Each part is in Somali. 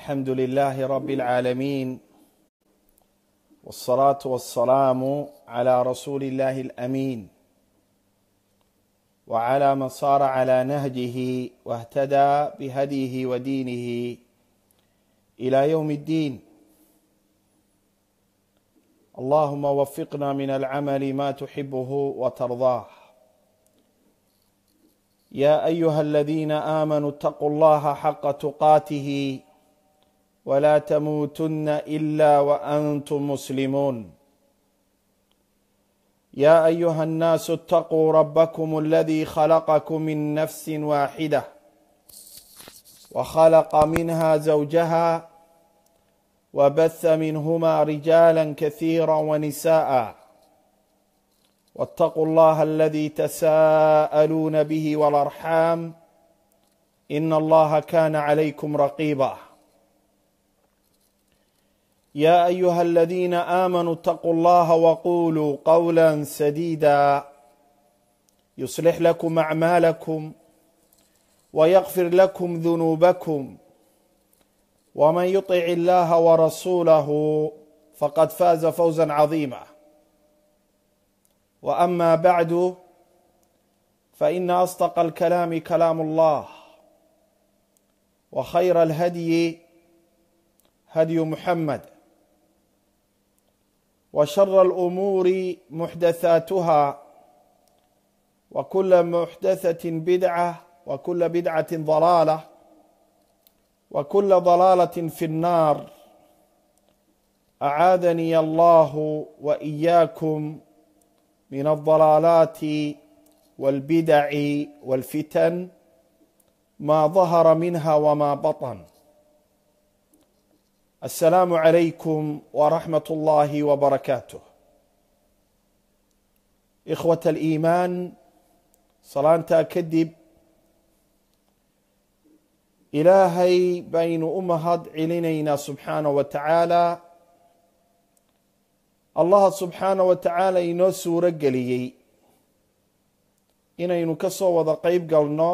الحمد لله رب العالمين والصلاة والسلام على رسول الله الأمين وعلى من صار على نهجه واهتدى بهديه ودينه إلى يوم الدين اللهم وفقنا من العمل ما تحبه وترضاه يا ايها الذين امنوا اتقوا الله حق تقاته ولا تموتن الا وانتم مسلمون يا ايها الناس اتقوا ربكم الذي خلقكم من نفس واحده وخلق منها زوجها وبث منهما رجالا كثيرا ونساء واتقوا الله الذي تساءلون به والارحام ان الله كان عليكم رقيبا يا ايها الذين امنوا اتقوا الله وقولوا قولا سديدا يصلح لكم اعمالكم ويغفر لكم ذنوبكم ومن يطع الله ورسوله فقد فاز فوزا عظيما واما بعد فان اصدق الكلام كلام الله وخير الهدي هدي محمد وشر الامور محدثاتها وكل محدثه بدعه وكل بدعه ضلاله وكل ضلاله في النار اعاذني الله واياكم من الضلالات والبدع والفتن ما ظهر منها وما بطن السلام عليكم ورحمه الله وبركاته اخوه الايمان salaantaa kadib ilaahay baynu u mahad celinaynaa subxaana wa tacaala allaha subxaana wa tacaala inoo suuro geliyey inaynu ka soo wada qeyb galno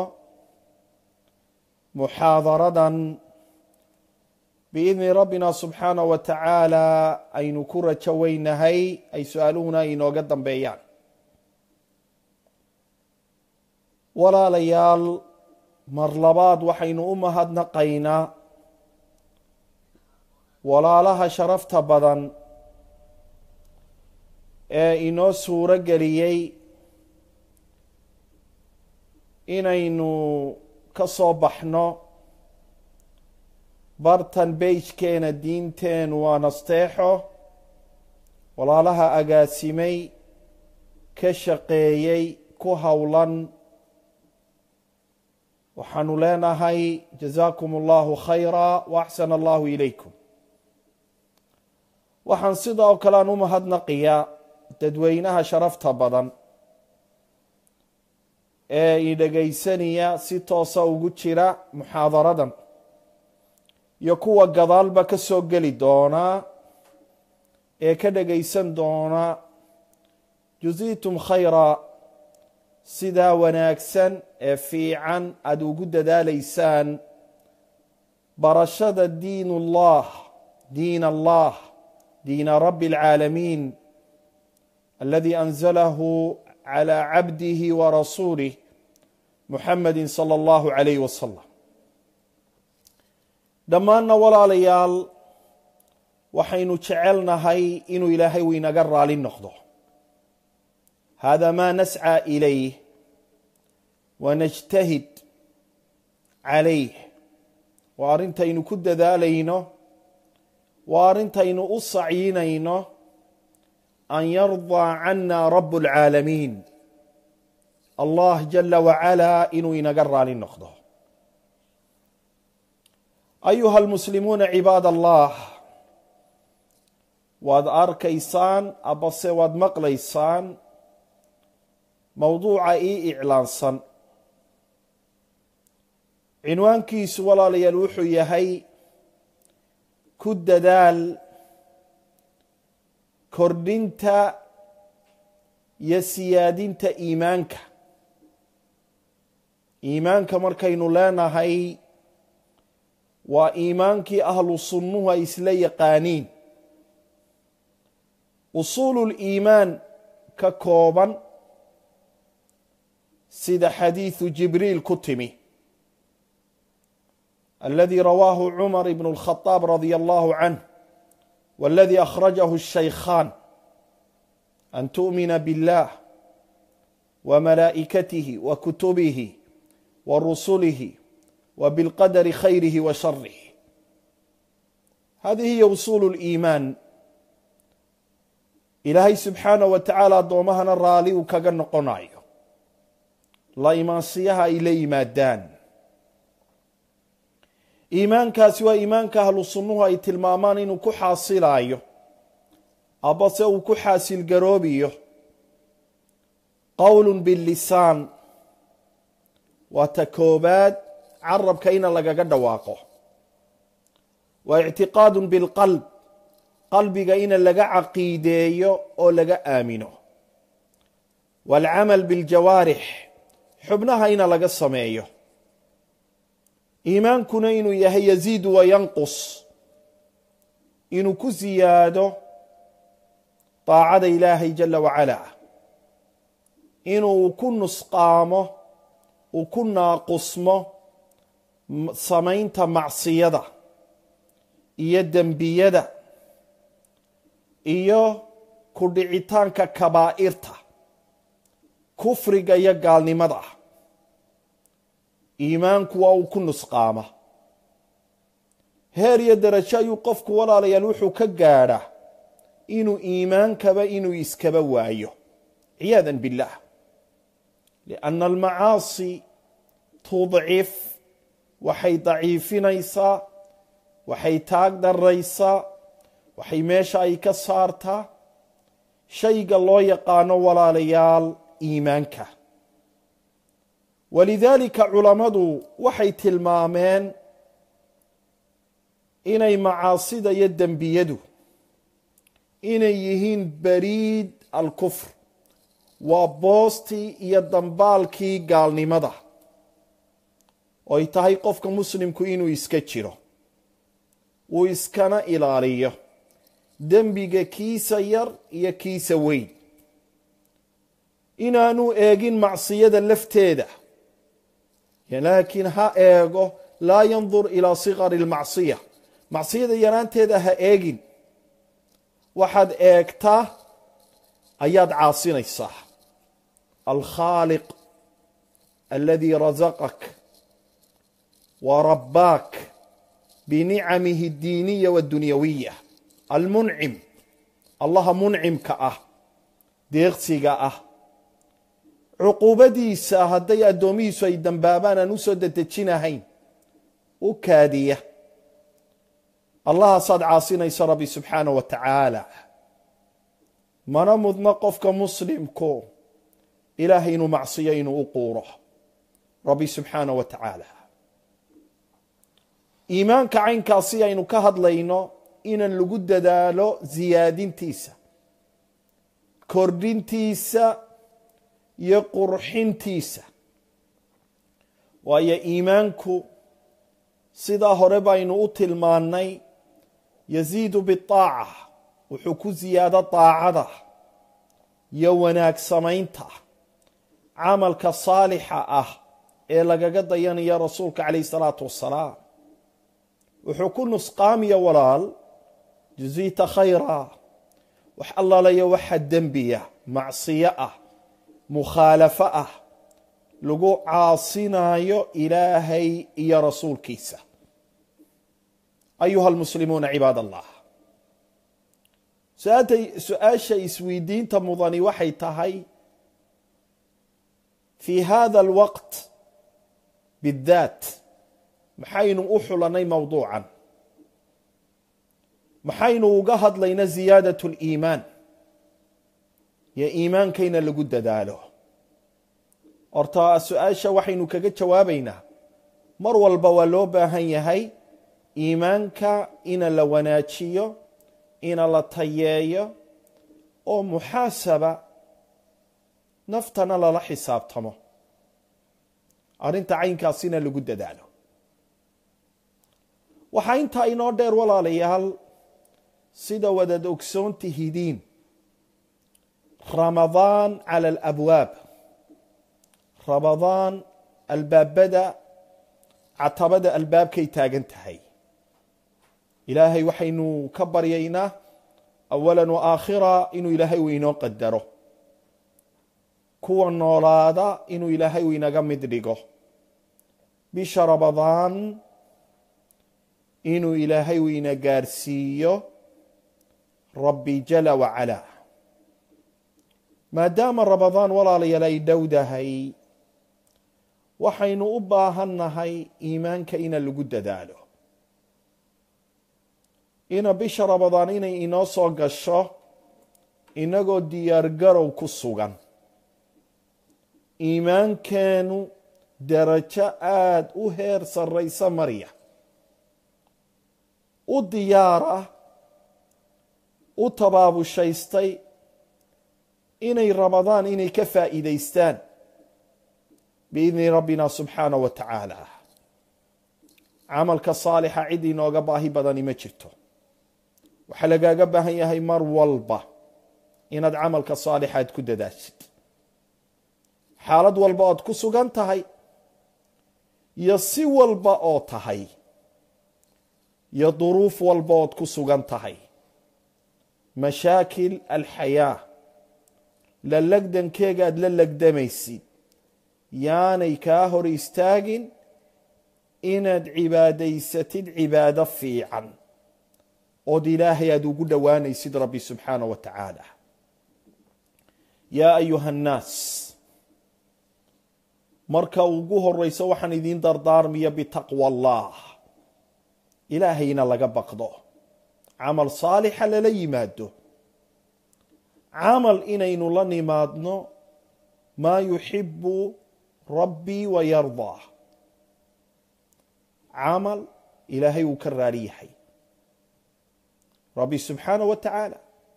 muxaadaradan biidni rabbina subxaana wa tacaala aynu ku rajo weynahay ay su-aaluhuna inooga dambeeyaan walaalayaal mar labaad waxaynu u mahadnaqaynaa walaalaha sharafta badan ee inoo suuro geliyey inaynu ka soo baxno bartan beijkeena diinteenu waa nasteexo walaalaha agaasimay ka shaqeeyey ku howlan waxaanu leenahay jazaakum allahu khayra wa axsana allahu ilaykum waxaan sidoo kale aan u mahadnaqiyaa dadweynaha sharafta badan ee i dhegaysanaya si toosa ugu jira muxaadaradan iyo kuwa gadaalba ka soo geli doonaa ee ka dhegaysan doona juziitum khayra sidaa wanaagsan ee fiican aada ugu dadaalaysaan barashada diin ullah diin allah diina rabbi اlcaalamiin aladi anzalahu calى cabdihi wa rasuulih muxamadi salى اllahu alayh wasalam dhammaanna walaalayaal waxaynu jecelnahay inuu ilaahay u inaga raali noqdo hada ma nascى ilayh wanajtahid calayh waa arrintaynu ku dadaalayno waa arrintaynu u sacyinayno an yardaa cana rab اlcaalamiin allah jala wacala inuu inaga raali noqdo ayuha almuslimuuna cibaad allah waad arkaysaan abase waad maqlaysaan mowduuca ii iclaansan cinwaankiisu walaalayaal wuxuu yahay ku dadaal kordhinta iyo siyaadinta iimaanka iimaanka markaynu leenahay waa iimaankii ahlu sunnuhu ay isla yaqaaniin usuululiimaan ka kooban sida xadiidu jibriil ku timi aladii rawaahu cumar ibn اlkhadaab radia allahu canh waladii akhrajahu الshaykhaan an tu'mina biاllah wmalaa'ikatihi wakutubihi warusulihi wbilqadari khayrihi wa sharih hadihi hiya usuulu liimaan ilaahay subxaanah wa tacaala addoomahana raali uu kaga noqonayo la imaansiyaha ay la yimaadaan iimaankaasi waa iimaanka ahlu sunnuhu ay tilmaamaan inuu ku xaasilayo abase uu ku xaasilgaroobiyo qowl bilisaan waa ta koobaad carabka ina lagaga dhawaaqo wa ictiqaadu bilqalb qalbiga ina laga caqiideeyo oo laga aamino waalcamal biljawaarix xubnaha ina laga sameeyo iimaankuna inuu yahay yaziidu wa yanqus inuu ku siyaado daacada ilaahay jala wacala inuu ku nusqaamo uu ku naaqusmo samaynta macsiyada iyo dembiyada iyo ku dhicitaanka kabaa'irta kufriga iyo gaalnimada iimaanku waa uu ku nusqaama heer iyo darajo ayuu qofku walaalayaal wuxuu ka gaadhaa inuu iimaankaba inuu iskaba waayo ciyaada biاllah lianna almacaasi tudcif waxay daciifinaysaa waxay taag daraysaa waxay meesha ay ka saartaa shayga loo yaqaano walaalayaal iimaanka walidaalika culammadu waxay tilmaameen inay macaasida iyo dembiyadu inay yihiin bariid alkufr waa boostii iyo dambaalkii gaalnimada oo ay tahay qofka muslimku inuu iska jiro uu iskana ilaaliyo dembiga kiisa yar iyo kiisa weyn inaanu eegin macsiyada lafteeda laakiin ha eego laa yandur ilaa sikari lmacsiya macsiyada yaraanteeda ha eegin waxaad eegtaa ayaad caasinaysaa alkhaaliq aladii rasaqak wa rabbaak binicamihi اdiiniya waddunyawiya almuncim allaha muncimka ah deeqsiga ah cuquubadiisa hadday addoomihiisu ay dambaabaan aan u soo dedejinahayn u kaadiya allahaasaad caasinaysa rabbi subxaanah wa tacaala mana mudno qofka muslimku ilaahay inuu macsiyo inuu u quuro rabbi subxaanah wa tacaala iimaanka caynkaasi aynu ka hadlayno inan lagu dadaalo siyaadintiisa kordhintiisa iyo qurxintiisa waayo iimaanku sidaa hore baynu u tilmaannay yaziidu biaaca wuxuu ku siyaado daacada iyo wanaag samaynta camalka saalixa ah ee lagaga dayanayo rasuulka calayh salaatu wassalaam wuxuu ku nusqaamiya walaal jazita khayra wax allalayo waxa dembiya macsiyo ah mukhaalafo ah lagu caasinayo ilaahay iyo rasuulkiisa ayuha almuslimuuna cibaad allah su-aasha isweydiinta mudani waxay tahay fii hada alwaqt bidaat maxaynu u xulanay mowduucan maxaynu uga hadlayna ziyaadat liimaan iyo iimaankayna lagu dadaalo horta su-aasha waxaynu kaga jawaabaynaa mar walba waa loo baahan yahay iimaanka ina la wanaajiyo ina la tayeeyo oo muxaasaba naftana lala xisaabtamo arrinta caynkaasina lagu dadaalo waxaa intaa inoo dheer walaalayaal sida wadaad ogsoontihidiin ramadaan cala alabwaab ramadaan albaabada catabada albaabkay taagan tahay ilaahay waxaynu ka baryaynaa awalan wa aakhira inuu ilaahay uu inoo qadaro kuwa noolaada inuu ilaahay uu inaga mid dhigo bisha ramadaan inuu ilaahay uu ina gaarsiiyo rabbi jala wacalaa maadaama ramadaan walaalayaal ay dhowdahay waxaynu u baahannahay iimaanka ina lagu dadaalo ina bisha ramadaan inay inoo soo gasho inagoo diyaargarow ku sugan iimaankeenu darajo aada u heer sarraysa marya u diyaar ah u tabaabushaystay inay ramadaan inay ka faa'iidaystaan biidni rabbina subxaana wa tacaala camalka saalixa cid inooga baahi badani ma jirto waxaa lagaaga baahan yahay mar walba inaad camalka saalixaad ku dadaashid xaalad walba ood ku sugan tahay iyo si walba oo tahay iyo duruuf walba ood ku sugan tahay mashaakil alxayaa la legdankeegaad la legdamaysid yaanay kaa hor istaagin inaad cibaadaysatid cibaado fiican ood ilaahay aada ugu dhowaanaysid rabbi subxaana wa tacaala yaa ayuha annaas marka ugu horeyso waxaan idiin dardaarmiya bitaqwa allah ilaahayna laga baqdo camal saalixa lala yimaado camal inaynu la nimaadno maa yuxibu rabbii wa yardaa camal ilaahay uu ka raari yahay rabbi subxaana wa tacaala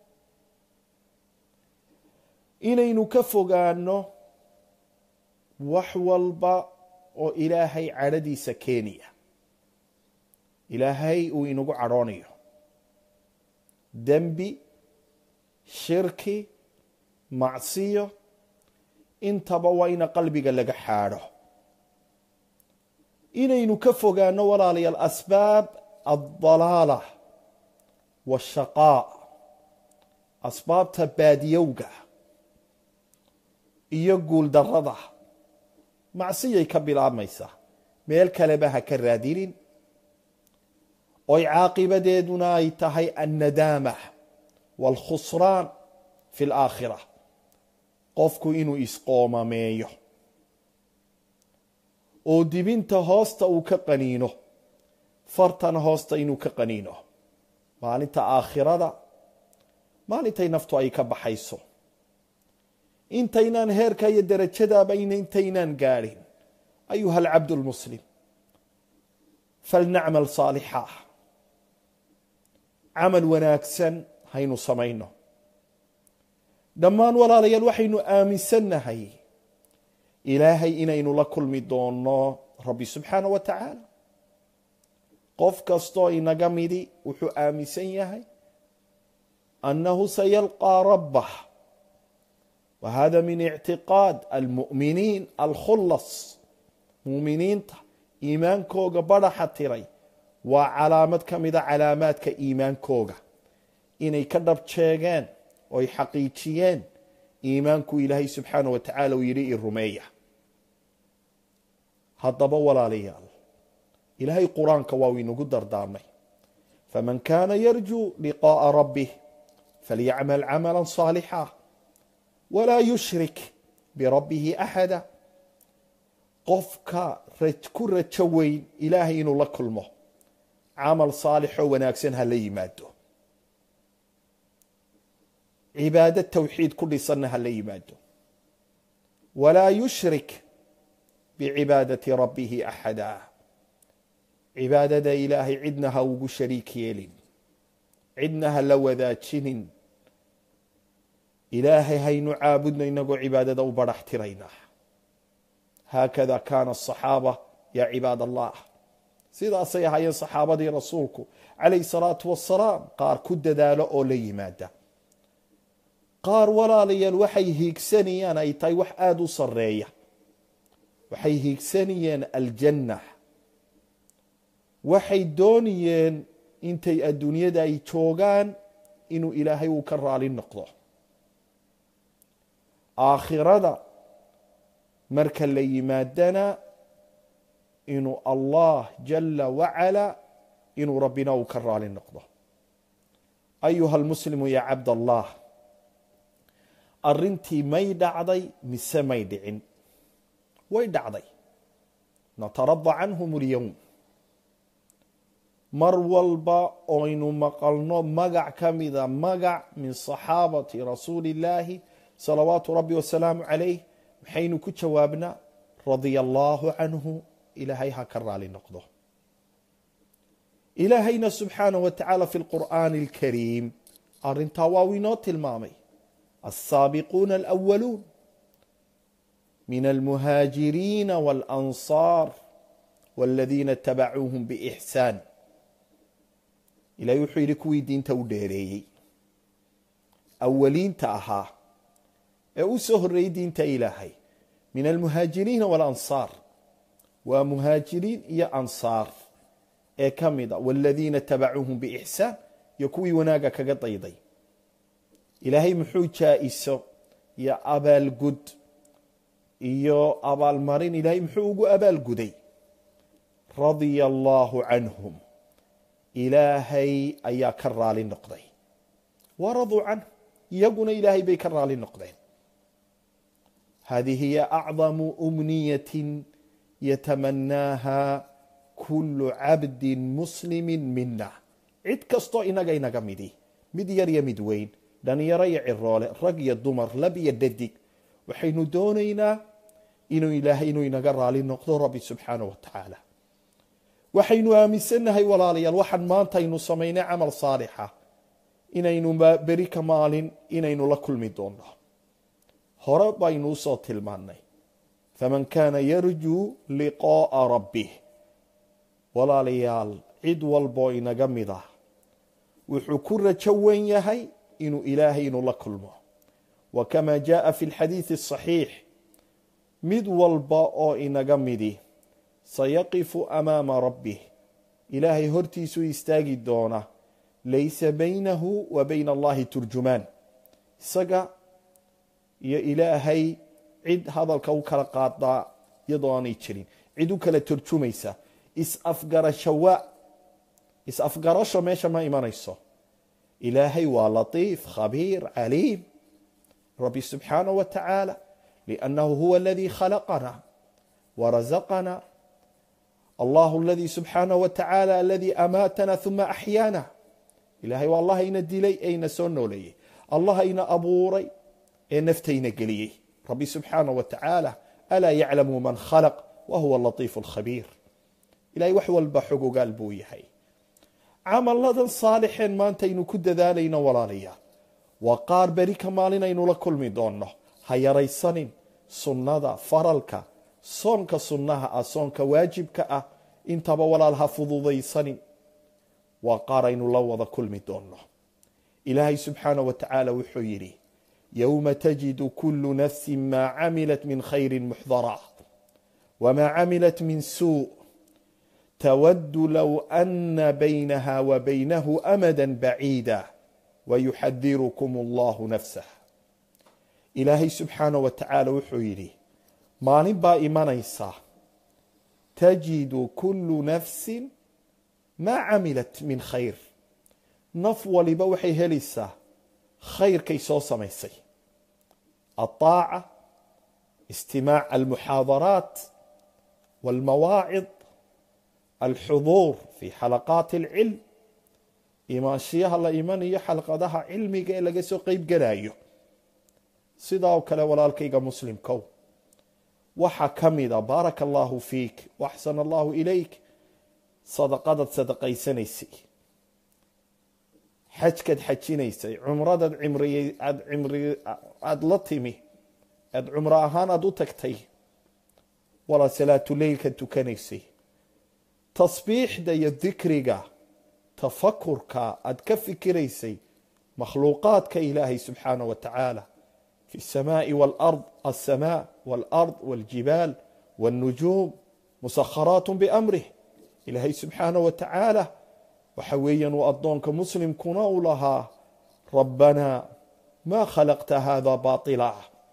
inaynu ka fogaano wax walba oo ilaahay cadhadiisa keenaya ilaahay uu inagu cadhoonayo dembi shirki macsiyo intaba waa ina qalbiga laga xaadho inaynu ka fogaano walaalayaal asbaab addalaala waashaqaa asbaabta baadiyowga iyo guuldarrada macsiyay ka bilaabmaysaa meel kaleba ha ka raadinin oy caaqibadeeduna ay tahay annadaama waalkhusraan fi alaakhira qofku inuu isqoomameeyo oo dibinta hoosta uu ka qaniino fartana hoosta inuu ka qaniino maalinta aakhirada maalintay naftu ay ka baxayso intaynaan heerka iyo darajadaaba intaynaan gaadhin ayuha alcabdu lmuslim falnacmal saalixa camal wanaagsan haynu samayno dhammaan walaalayaal waxaynu aaminsannahay ilaahay inaynu la kulmi doonno rabbi subxaana wa tacaala qof kastoo inaga midi wuxuu aaminsan yahay annahu sayalqaa rabbah wa hada min ictiqaad almu'miniin alkhullas muuminiinta iimaankooga badhaxa tiray waa calaamad ka mida calaamaadka iimaankooga inay ka dhab jeegeen oy xaqiijiyeen iimaanku ilaahay subxaana wa tacaala uu yidhi i rumeeya haddaba walaalayaal ilaahay qur-aanka waa uu inagu dardaarmay faman kaana yarjuu liqaa'a rabbih falyacmal camala saalixa walaa yushrik birabbihi axada qofka ku rajo weyn ilaahay inuu la kulmo camal saalixoo wanaagsan ha la yimaado cibaado tawxiid ku dhisanna ha la yimaado walaa yushrik bicibaadati rabbihi axada cibaadada ilaahay cidna ha ugu shariik yeelin cidna ha la wadaajinin ilaahay haynu caabudno inagoo cibaadada u badhax tiraynaa haakada kaana asaxaaba yaa cibaad allah sidaasay ahaayeen saxaabadii rasuulku calayhi salaatu wasalaam qaar ku dadaalo oo la yimaada qaar walaalayaal waxay hiigsanayaan ay tahay wax aada u sareeya waxay hiigsanayeen aljanna waxay doonayeen intay adduunyada ay joogaan inuu ilaahay uu ka raali noqdo aakhirada marka la yimaadana inuu allah jala wacala inuu rabbina uu ka raali noqdo ayuha almuslimu ya cabd allah arrintii may dhacday mise may dhicin way dhacday natarada canhum اlyowm mar walba oynu maqalno magac ka mida magac min صaxaabati rasuuli اllaahi salawaatu rabbi wasalaamu calayh maxaynu ku jawaabnaa radia allahu canhu ilaahay ha ka raali noqdo ilaahayna subxaanah wa tacaala fi lqur'aani اlkariim arintaa waa u inoo tilmaamay alsaabiquuna alأwaluun min almuhaajiriina waاlansaar waladiina itabacuuhum biixsaan ilahay wuxuu yidhi kuwii diinta u dheereeyey awaliinta ahaa ee u soo horreeyey diinta ilaahay min almuhaajiriina waاlansaar waa muhaajiriin iyo ansaar ee ka mida waladiina tabacuuhum biixsaan iyo kuwii wanaaga kaga dayday ilaahay muxuu jaa-iso iyo abaalgud iyo abaalmarin ilaahay muxuu ugu abaalguday radia allaahu canhum ilaahay ayaa ka raali noqday waraduu canhu iyaguna ilaahay bay ka raali noqdeen hadihi hiya acdamu umniyatin yatamanaaha kulu cabdin muslimi mina cid kastoo inaga inaga midi mid yar iyo mid weyn dhalinyaro iyo ciroole rag iyo dumar lab iyo dhadig waxaynu doonaynaa inuu ilaahay inuu inaga raali noqdo rabbi subxaanah wa tacaala waxaynu aaminsannahay walaalayaal waxaan maanta aynu samaynay camal saalixa inaynu beri ka maalin inaynu la kulmi doonno hore baynu usoo tilmaannay faman kaana yarjuu liqa'a rabbih walaalayaal cid walboo inaga mid ah wuxuu ku rajo wen yahay inuu ilaahay inuu la kulmo wa kama jaءa fi اlxadiiثi الصaxiix mid walba oo inaga midi sayaqifu amaama rabbih ilaahay hortiisuu istaagi doona laysa baynahu wa bayna allahi turjumaan isaga iyo ilaahay cid hadalka u kala qaadaa iyadoo aanay jirin cid u kala turjumaysa is-afgarashawa is-afgarasho meesha ma imanayso ilaahay waa latiif khabiir caliim rabbi subxaanaه wa tacaala liannahu huwa aladii khalaqana warazaqana allahu aladii subxaanaه wa tacaala aladii amaatana huma axyaana ilahay waa allah ayna dilay eyna soo nooleeyey allah ayna abuuray ee naftayna geliyey rabbi subxaanaه wa tacaala alaa yaclamu man khalaq wa huwa latiif اlkhabiir ilahay wax walba xog ogaal buu yahay camaladan saalixeen maanta aynu ku dadaalayno walaalayaal waa qaar beri ka maalin aynu la kulmi doonno ha yaraysanin sunnada faralka soonka sunnaha ah soonka waajibka ah intaba walaal ha fududaysanin waa qaar aynu la wada kulmi doonno ilaahay subxaanah wa tacaala wuxuu yidhi yowma tajidu kulu nafsi maa camilat min khayri muxdara wmaa camilat min suu twd low ana baynaha wa baynahu amada baciida wayuxadirukum allahu nafsah ilaahay subxaanah wa tacaala wuxuu yidhi maalin baa imanaysa tajidu kulu nafsi maa camilat min khayr naf waliba waxay helaysaa khayrkay soo samaysay aلطaaca istimaac almuxaadaraat wاlmawaacid alxuduur fi xalaqaati alcilm imaanshiyaha la imanayo xalqadaha cilmiga ee laga soo qeyb gelayo sidaa oo kale walaalkayga muslimkow waxaa ka mida baaraka allahu fiik waxsana allahu ilayk sadaqadaad sadaqaysanaysay xajkaad xajinaysay cumradaad aada la timi aad cumro ahaan aada u tagtay walaa salaatuleylka tukanaysay tasbiixda iyo dikriga tafakurka aad ka fikiraysay makhluuqaadka ilaahay subxaanah wa tacaala fi الsamaai wاlard alsamaa wاlard wاljibaal wاlnujuum musakharaat biamrih ilaahay subxaanah wa tacaala waxa weeyaan uu addoonka muslimkuna u lahaa rabbanaa maa khalaqta hada baطila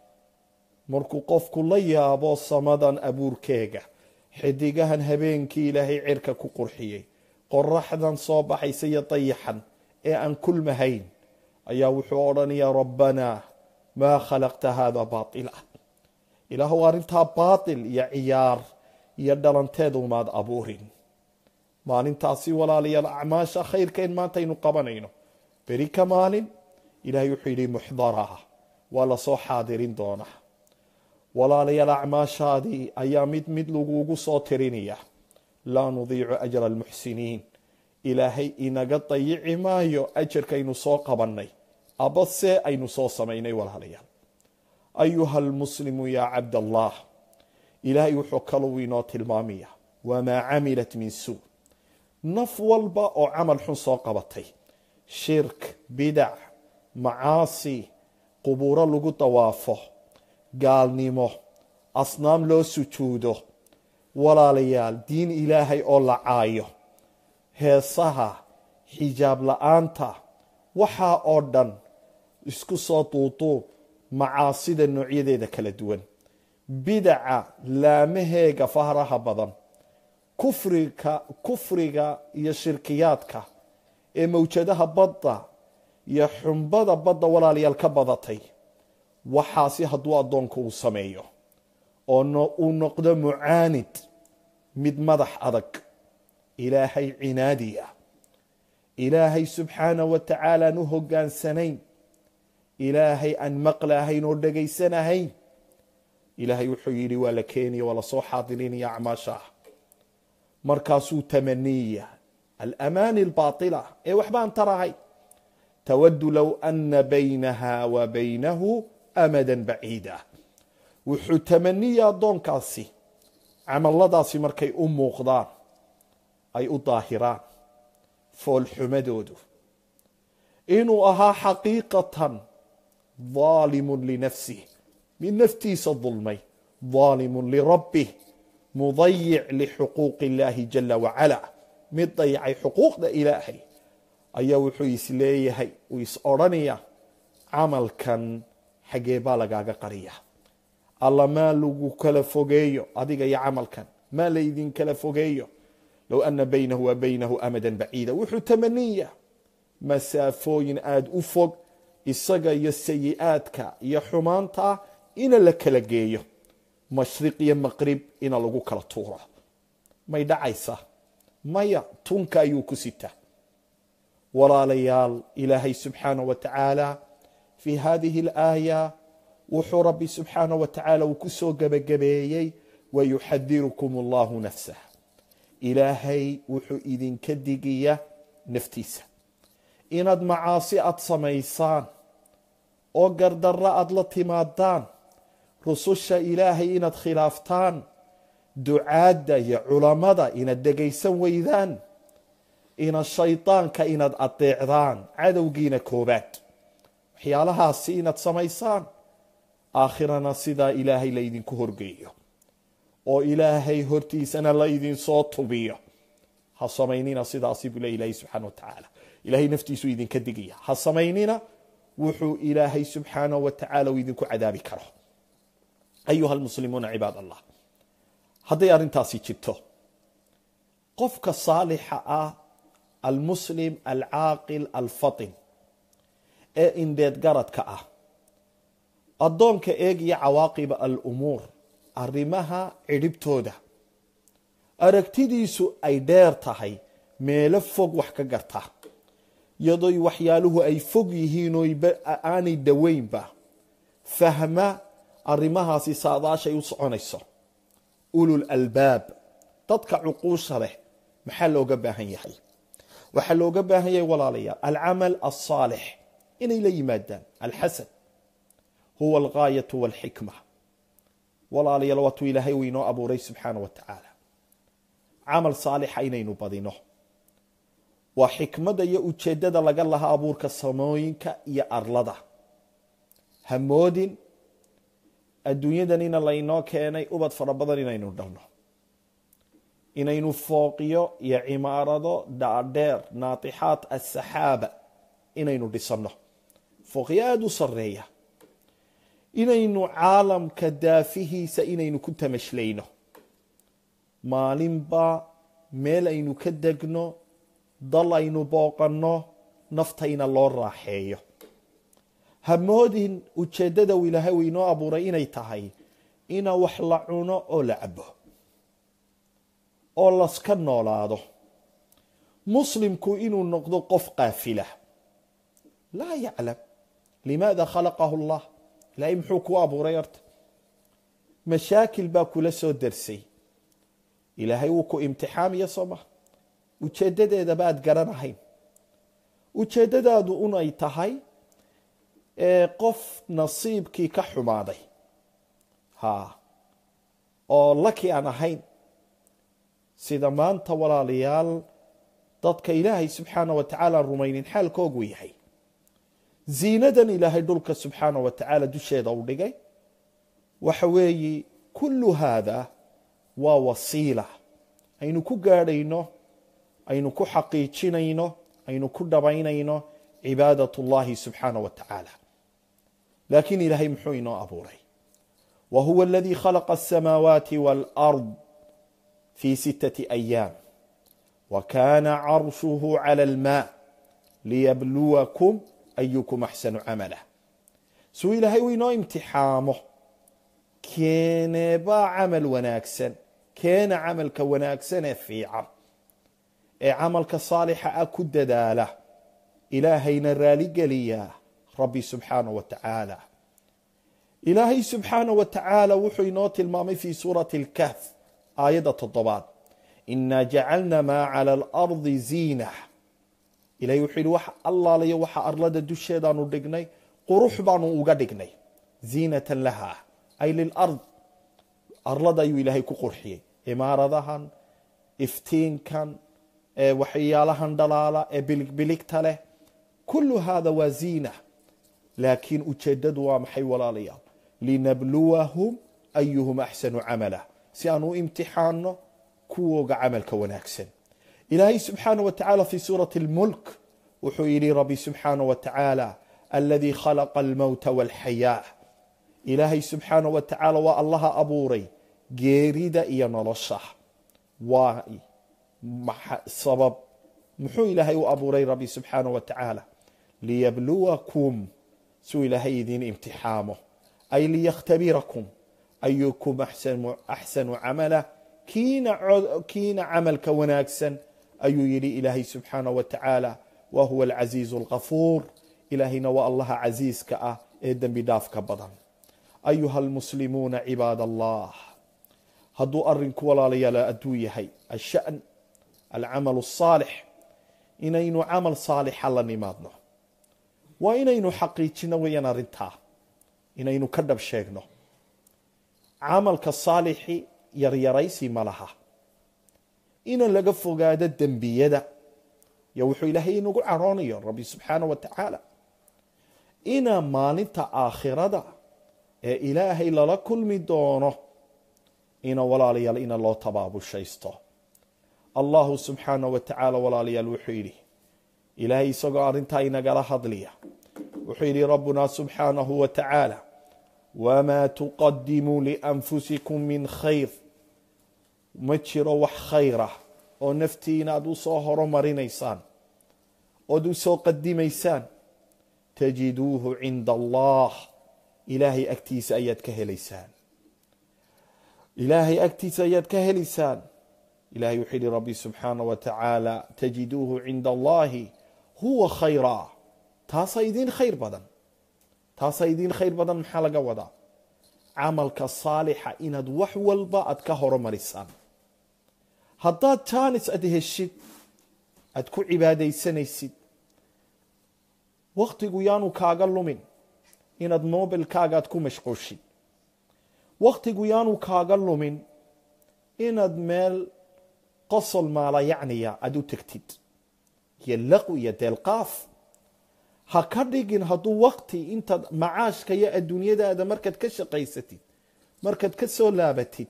markuu qofku la yaabo samadan abuurkeega xidigahan habeenkii ilaahay cirka ku qurxiyey qoraxdan soo baxaysa iyo dayaxan ee aan kulmahayn ayaa wuxuu odhanayaa rabbanaa maa khalaqta hada baطila ilaahu arrintaa baatil iyo ciyaar iyo dhalanteed umaad abuurin maalintaasi walaalayaal acmaasha khayrka in maanta aynu qabanayno beri ka maalin ilaahay wuxuu yidhi muxdaraa waa lasoo xaadirin doonaa walaalayaal acmaashaadii ayaa mid mid lagugu soo tirinaya laa nudiicu ajra almuxsiniin ilaahay inaga dayici maayo ajarkaynu soo qabannay abase aynu soo samaynay walaalayaal ayuha almuslimu yaa cabdallah ilaahay wuxuu kaluu inoo tilmaamaya wamaa camilat min suu naf walba oo camal xun soo qabatay shirk bidac macaasi qubuuro lagu dawaafo gaalnimo asnaam loo sujuudo walaalayaal diin ilaahay oo la caayo heesaha xijaab la-aanta waxaa oo dhan isku soo duuduub macaasida noocyadeeda kala duwan bidaca laamaheega fahraha badan kufriga kufriga iyo shirkiyaadka ee mawjadaha badda iyo xumbada badda walaalayaal ka badatay waxaasi hadduu addoonka uu sameeyo oo uu noqdo mucaanid mid madax adag ilaahay cinaadiya ilaahay subxaanah wa tacaala aan u hogaansanayn ilaahay aan maqlahayn oo dhegaysanahayn ilaahay wuxuu yidhi waa la keenaya waa lasoo xaadirinaya acmaashaah markaasuu tamaniya alamaani albaatila ee waxbaan tarahay tawadu low ana baynaha wa baynahu amadan baciida wuxuu tamaniya addoonkaasi camalladaasi markay u muuqdaan ay u daahiraan foolxumadoodu inuu ahaa xaqiiqatan daalimun linafsih mid naftiisa dulmay daalimun lirabbih mudayic lixuquuqi illaahi jala wacala mid dayacay xuquuqda ilaahay ayaa wuxuu isleeyahay uu is odhanaya camalkan xaggee baa lagaaga qariya alla maa lagu kala fogeeyo adiga iyo camalkan maa laydin kala fogeeyo low ana baynahu wa baynahu amadan baciida wuxuu tamaniya masaafooyin aada u fog isaga iyo sayi-aadka iyo xumaanta ina la kala geeyo mashriq iyo maqrib ina lagu kala tuuro may dhacaysa maya tunka ayuu ku sitaa walaalayaal ilaahay subxaanah wa tacaala fii hadihi alaaya wuxuu rabbi subxaanah wa tacaala uu ku soo gebagabeeyey wayuxadirukum allahu nafsah ilaahay wuxuu idinka digiya naftiisa inaad macaasi aada samaysaan oo gardarro aada la timaadaan rususha ilaahay inaad khilaaftaan ducaadda iyo culammada inaad dhegaysan weydaan ina shaydaanka inaad adeecdaan cadowgiina koobaad waxyaalahaasi inaad samaysaan aakhirana sidaa ilaahay laydinku horgeeyo oo ilaahay hortiisana la idinsoo tubiyo ha samaynina sidaasi buu le ilaahay subxaana wa tacaala ilaahay naftiisu idinka digaya ha samaynina wuxuu ilaahay subxaanah wa tacaala uu idinku cadaabi karo ayuha almuslimuuna cibaad allah hadday arrintaasi jirto qofka saalixa ah almuslim alcaaqil alfatin ee indheed garadka ah addoonka eegaya cawaaqiba alumuur arrimaha cidhibtooda aragtidiisu ay dheer tahay meelo fog wax ka garta iyadooy waxyaaluhu ay fog yihiin oo aanay dhoweynba fahma arrimahaasi saadaashay u soconayso ulul albaab dadka cuquusha leh maxaa looga baahan yahay waxaa looga baahan yahay walaalayaal alcamal alsaalix inay la yimaadaan alxasan huwa algaayatu walxikma walaalayaal waatuu ilaahay uu inoo abuuray subxaana wa tacaala camal saalixa inaynu badino waa xikmadda iyo ujeeddada laga laha abuurka samooyinka iyo arlada hamoodin adduunyadanina laynoo keenay ubad fara badan inaynu dhalno inaynu fooqiyo iyo cimaarado dhaadheer naatixaat asaxaaba inaynu dhisanno fooqyo aada u sareeya inaynu caalamka daafihiisa inaynu ku tamashlayno maalinba meel aynu ka degno dal aynu booqanno naftayna loo raaxeeyo hamoodin ujeeddada uu ilaahay uu inoo abuuray inay tahay ina wax la cuno oo la cabo oo laska noolaado muslimku inuu noqdo qof qaafila laa yaclam limaada khalaqahu allah ilaahay muxuu kuu abuuray horta mashaakil baa kula soo darsay ilaahay wuu ku imtixaamiya soo maha ujeeddadeedaba aada garanahayn ujeeddadaadu unay tahay qof nasiibkii ka xumaaday ha oo laki aan ahayn sida maanta walaalayaal dadka ilaahay subxaana wa tacaala aan rumaynin xaalkoogu yahay ziinadan ilaahay dhulka subxaana wa tacaala dusheeda u dhigay waxa weeye kullu haada waa wasiila aynu ku gaadhayno aynu ku xaqiijinayno aynu ku dhabaynayno cibaadat اllahi subxaana wa tacaala laakiin ilaahay muxuu inoo abuuray wa huwa aladii khalaqa aلsamaawaati wاlأrض fi sittaةi أyaam wa kana carshuhu calى اlmaa liyabluwakum ayukum axsanu camala suu ilaahay uu inoo imtixaamo keeneebaa camal wanaagsan keena camalka wanaagsan ee fiican ee camalka saalixa ah ku dadaala ilaahayna raaligeliya rabbi subxaana wa tacaala ilaahay subxaana wa tacaala wuxuu inoo tilmaamay fi suurati اlkahf aayadda toddobaad inaa jacalna maa cala alardi ziina ilahay wuxuu yihi wax allaalayo waxa arlada dusheedaanu dhignay qurux baanu uga dhignay ziinatan laha ay lilard arlada ayuu ilaahay ku qurxiyey imaaradahan iftiinkan waxyaalahan dhalaala ee biligbiligta leh kullu hada waa ziina laakiin ujeedadu waa maxay walaalayaal linabluwahum ayuhum axsanu camala si aan u imtixaano kuwooga camalka wanaagsan ilaahay subxaana wa tacala fi suurati اlmulk wuxuu yidhi rabbi subxaana wa tacaala aladii khalaqa almowta walxayaa ilaahay subxaana wa tacaala waa allaha abuuray geerida iyo nolosha waa sabab muxuu ilaahay u abuuray rabbi subxaana wa tacaala liyabluwakum suu ilaahay idiin imtixaamo ay liyakhtabirakum ayukum axsanu camala kiina camalka wanaagsan ayuu yidhi ilaahay subxaana wa tacaala wa huwa alcasiizu alkafuur ilaahayna waa allaha casiiska ah ee dembi dhaafka badan ayuha almuslimuuna cibaad allah hadduu arinku walaalayaal adduu yahay ashan alcamal الصaalix inaynu camal saalixa la nimaadno waa inaynu xaqiijino weeyaan arrintaa inaynu ka dhab sheegno camalka saalixi yaryaraysi ma laha ina laga fogaado dembiyada yo wuxuu ilaahay inagu caroonayo rabbi subxaana wa tacaala ina maalinta aakhirada ee ilaahay lala kulmi doono ina walaalayaal ina loo tabaabushaysto allahu subxaana wa tacaala walaalayaal wuxuu yidhi ilaahay isagoo arrintaa inagala hadliya wuxuu yidhi rabbuna subxaanahu wa tacaala wamaa tuqadimuu lianfusikum min khayr ma jiro wax khayr ah oo naftiina aad u soo horomarinaysaan ood u soo qadimaysaan tajiduuhu cinda allah ilaahay agtiisa ayaad ka helaysaan ilaahay agtiisa ayaad ka helaysaan ilahay wuxuu yihi rabbi subxaana wa tacaala tajiduuhu cinda allahi huwa khayraa taasaa idiin khayr badan taasaa idiin khayr badan maxaa laga wadaa camalka saalixa inaad wax walba aad ka horomarisaan haddaad jaanis aad heshid aad ku cibaadaysanaysid wakhtigu yaanu kaaga lumin inaad mobilkaaga aad ku mashquushid wakhtigu yaanu kaaga lumin inaad meel qosol maala yacniya aada u tegtid iyo laqwi iyo deelqaaf ha ka dhigin hadduu waqti intaad macaashka iyo adduunyadaada markaad ka shaqaysatid markaad ka soo laabatid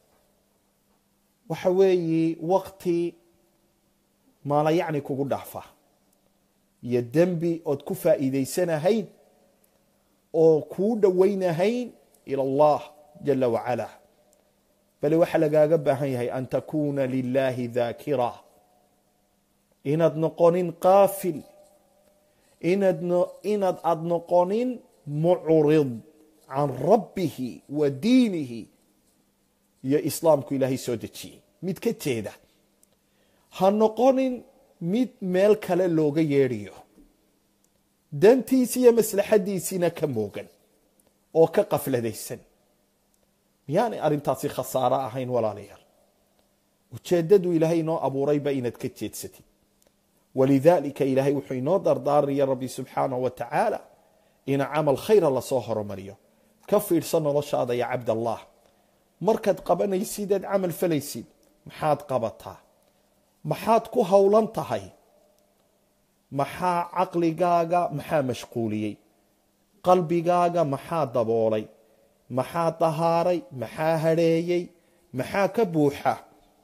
waxa weeye waqti maala yacni kugu dhaafa iyo dembi ood ku faa'iidaysanahayn oo kuu dhowaynahayn ila allah jala wacala bale waxaa lagaaga baahan yahay an takuuna lilahi daakira inaad noqonin qaafil inaad inaad aada noqonin mucrid can rabbihi wa diinihi iyo islaamku ilaahay soo dejiyey mid ka jeeda ha noqonin mid meel kale looga yeedhiyo dantiisi iyo maslaxadiisiina ka moogan oo ka qafladaysan miyaanay arrintaasi khasaaro ahayn walaalayaal ujeeddadu ilaahay inoo abuurayba inaad ka jeedsatid walidaalika ilaahay wuxuu inoo dardaaraya rabbi subxaanahu wa tacaala ina camal khayra lasoo horumariyo ka fiidhsan noloshaada ya cabdallah markaad qabanaysid eed camal falaysid maxaad qabataa maxaad ku howlan tahay maxaa caqligaaga maxaa mashquuliyey qalbigaaga maxaa daboolay maxaa dahaaray maxaa hadheeyey maxaa ka buuxa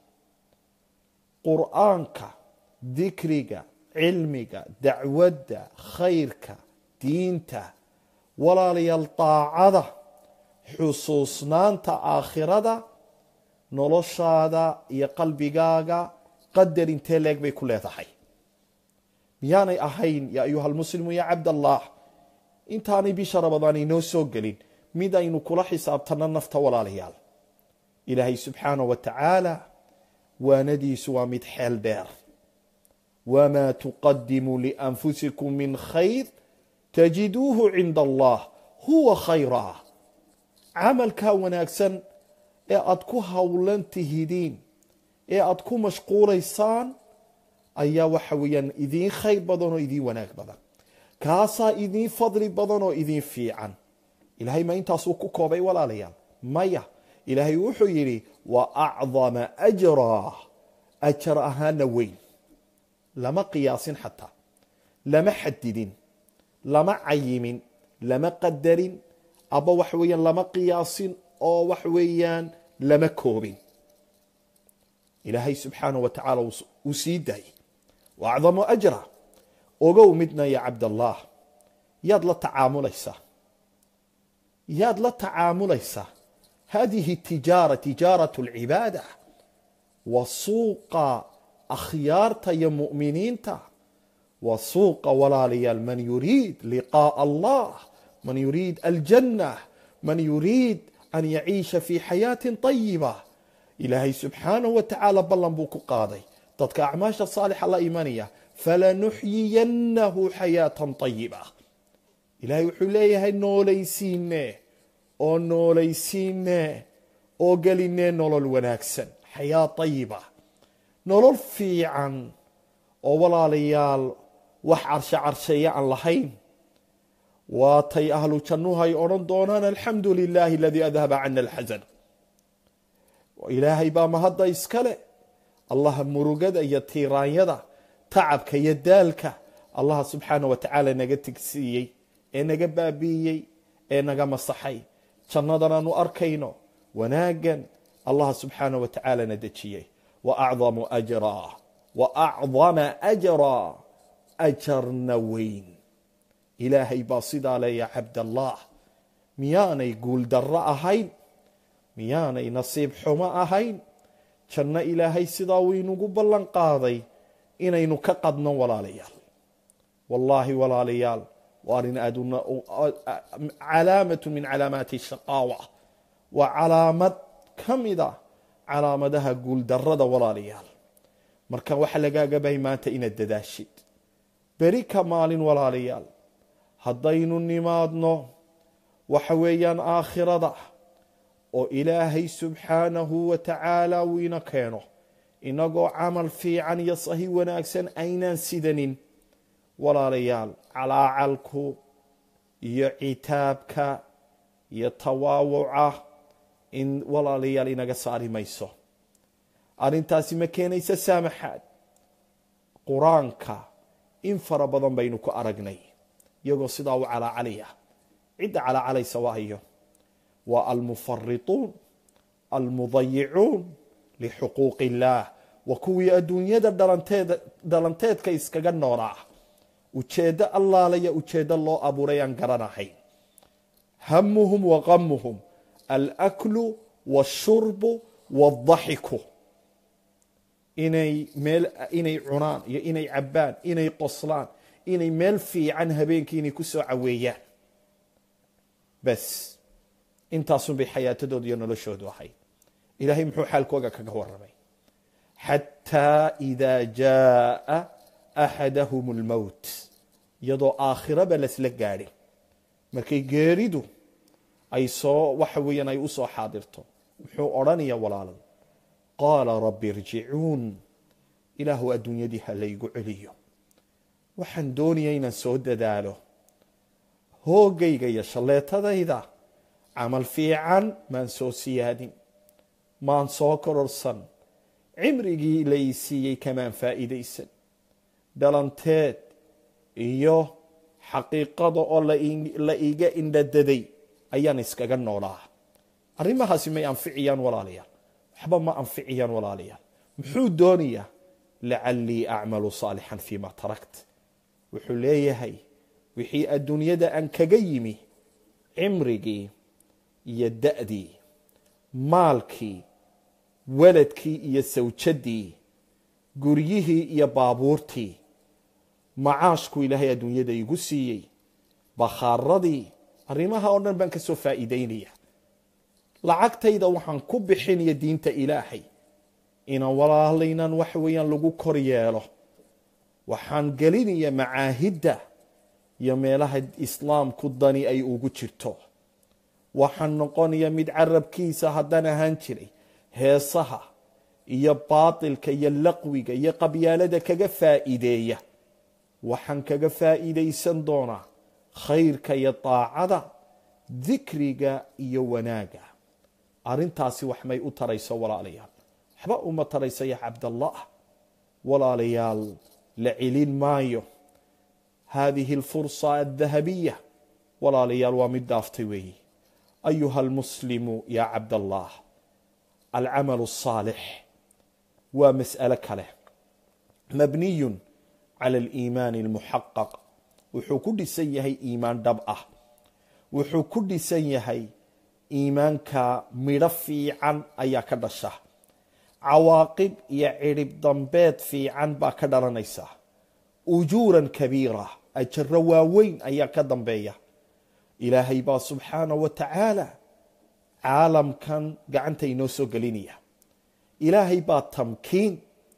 qur'aanka dikriga cilmiga dacwadda khayrka diinta walaalayaal daacada xusuusnaanta aakhirada noloshaada iyo qalbigaaga qadar intee leeg bay ku leedahay miyaanay ahayn yaa ayuha almuslimu ya cabdallah intaanay bisha rabadaan inoo soo gelin mid aynu kula xisaabtanno nafta walaalayaal ilaahay subxaanah wa tacaala waanadiisu waa mid xeel dheer wamaa tuqadimuu lianfusikum min khayr tajiduuhu cinda allah huwa khayraa camalkaa wanaagsan ee aada ku howlan tihidiin ee aada ku mashquulaysaan ayaa waxa weeyaan idiin khayr badan oo idiin wanaag badan kaasaa idiin fadli badan oo idiin fiican ilaahay ma intaasuu ku koobay walaalayaal maya ilaahay wuxuu yidhi wa acdama ajraa ajar ahaana weyn lama qiyaasin xataa lama xadidin lama cayimin lama qadarin aba wax weeyaan lama qiyaasin oo wax weeyaan lama koobin ilaahay subxaanahu wa tacaala uu sii daayay wa acdamu ajra ogow midna ya cabdallah yaad la tacaamulaysaa yaad la tacaamulaysaa hadihi tijaara tijaaraة اlcibaada wa suuqa akhyaarta iyo mu'miniinta wa suuqa walaalayaal man yuriid liqaaءa allah man yuriid aljanة man yuriid an yaciisha fi xayaaةi طayiba ilaahay subxaanaه wa tacaala ballan buu ku qaaday dadka acmaasha saalixa la imanaya falanuxyiyannahu xayaatan طayiba ilaahay wuxuu leeyahay noolaysiine oo noolaysiine oo gelinee nolol wanaagsan xayaa طayiba nolol fiican oo walaalayaal wax carshe carsheeya aan lahayn waatay ahlu jannuhay odhan doonaan alxamdu lilahi aladii adhaba cana alxasan ilaahay baa mahadda iskale allaha murugada iyo tiiraanyada tacabka iyo daalka allaha subxaana wa tacaala naga tigsiiyey ee naga baabi'iyey ee naga masaxay jannadan aanu arkayno wanaaggan allaha subxaana wa tacaala na dejiyey wa acdamu ajraa wa acdama ajraa ajarna weyn ilaahay baa sidaa leeya cabdallah miyaanay guuldarro ahayn miyaanay nasiib xumo ahayn janno ilaahay sidaa uu inugu ballan qaaday inaynu ka qadno walaalayaal wallaahi walaalayaal waa arrin aad calaamatu min calaamaati shaqaawa waa calaamad ka mida calaamadaha guuldarrada walaalayaal marka waxaa lagaaga bahay maanta inaad dadaashid beri ka maalin walaalayaal haddaynu nimaadno waxa weeyaan aakhirada oo ilaahay subxaanahu wa tacaala uu ina keeno inagoo camal fiican iyo sahi wanaagsan aynaan sidanin walaalayaal calaacalku iyo citaabka iyo tawaawuca in walaalayaal inaga saari mayso arrintaasi ma keenaysa saamaxaad qur-aanka in fara badan baynu ku aragnay iyagoo sidaa u calaacalaya cidda calaacalaysa waa iyo waa almufarituun almudayicuun lixuquuqi illaah waa kuwii adduunyada dhalanteeda dhalanteedka iskaga noolaa ujeeddo allaalaya ujeeddo loo abuuray aan garanahayn hamuhum wa qamuhum alaklu washurbu wadaxiku inay meel inay cunaan iyo inay cabbaan inay qoslaan inay meel fiican habeenkii inay ku soo caweeyaan bas intaasunbay xayaatadooda iyo noloshoodu ahayd ilaahay muxuu xaalkooga kaga waramay xataa idaa jaaa axadahum اlmowt iyadoo aakhiraba lasla gaadhin markay geeridu ay soo waxa weeyaan ay u soo xaadirto muxuu odhanaya walaalad qaala rabbi irjicuun ilaahu adduunyadii ha laygu celiyo waxaan doonaya inaan soo dadaalo hoogayga iyo shalleetadayda camal fiican maan soo siyaadin maan soo kororsan cimrigii la ii siiyey kamaan faa'iidaysan dhalanteed iyo xaqiiqada oo la iiga indhadaday ayaan iskaga noolaa arrimahaasi may anficiyaan walaalayaal waxba ma anficiyaan walaalayaal muxuu doonayaa lacallii acmalu saalixan fiima tarakt wuxuu leeyahay wixii adduunyada aan kaga yimi cimrigii iyo da'dii maalkii weladkii iyo sawjadii guryihii iyo baabuurtii macaashku ilaahay adduunyada igu siiyey bakhaaradii arrimaha oo dhan baan ka soo faa'iidaynaya lacagtayda waxaan ku bixinaya diinta ilaahay inaan walaalaynan waxa weeyaan lagu kor yeelo waxaan gelinaya macaahidda iyo meelaha islaamku dani ay ugu jirto waxaan noqonaya mid carabkiisa haddaan ahaan jiray heesaha iyo baatilka iyo laqwiga iyo qabyaalada kaga faa'iideeya waxaan kaga faa'iidaysan doonaa khayrka iyo daacada dikriga iyo wanaaga arrintaasi wax may u tarayso walaalayaal waxba uma tarayso ya cabdallah walaalayaal la celin maayo hadihi alfursa aldahabiya walaalayaal waa mid dhaaftay weeyi ayuha almuslimu ya cabdallah alcamalu الصaalix waa mas'alo kale mabniyun cala aliimaani almuxaqaq wuxuu ku dhisan yahay iimaan dhab ah wuxuu ku dhisan yahay iimaanka midho fiican ayaa ka dhasha cawaaqib iyo cidhib dambeed fiican baa ka dhalanaysa ujuuran kabiira ajaro waaweyn ayaa ka dambeeya ilaahay baa subxaana wa tacaala caalamkan gacanta inoo soo gelinaya ilaahay baa tamkiin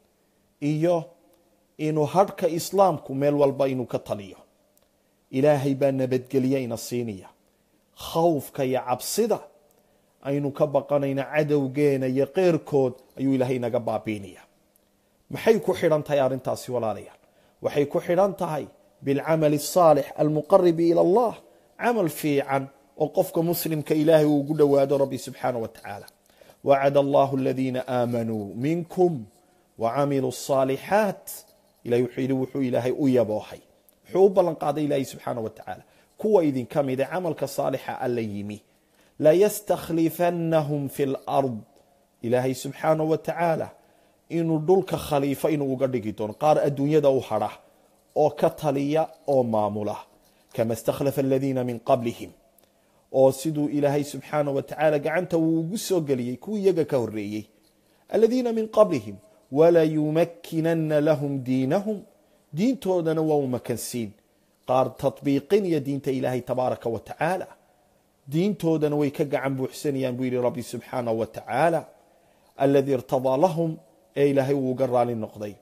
iyo inuu hadhka islaamku meel walba inuu ka taliyo ilaahay baa nabadgelye ina siinaya khawfka iyo cabsida aynu ka baqanayna cadowgeena iyo keyrkood ayuu ilaahay naga baabiinaya maxay ku xidhan tahay arrintaasi walaalayaal waxay ku xidhan tahay bilcamali asaalix almuqaribi ila allah camal fiican oo qofka muslimka ilaahay uu ugu dhowaado rabbi subxaana wa tacaala wacada allahu aladiina aamanuu minkum wacamiluu الصaalixaat ilahay wuxuu yidhi wuxuu ilaahay u yaboohay wuxuu u ballan qaaday ilaahay subxaana wa tacaala kuwa idinka mida camalka saalixa alla yimi layastakhlifannahum fi lard ilaahay subxaana wa tacaala inuu dhulka khaliifo inuu uga dhigi doono qaar adduunyada u hadha oo ka taliya oo maamula kama istakhlafa aladiina min qablihim oo siduu ilaahay subxaana wa tacaala gacanta uu ugu soo geliyey kuwii iyaga ka horeeyey aladiina min qablihim walayumakkinana lahum diinahum diintoodana waa u makansiin qaar tatbiiqinaya diinta ilaahay tabaaraka wa tacaala diintoodana way ka gacan buuxsanayaan buu yidhi rabbi subxaana wa tacaala aladii irtadaa lahum ee ilaahay uu uga raali noqday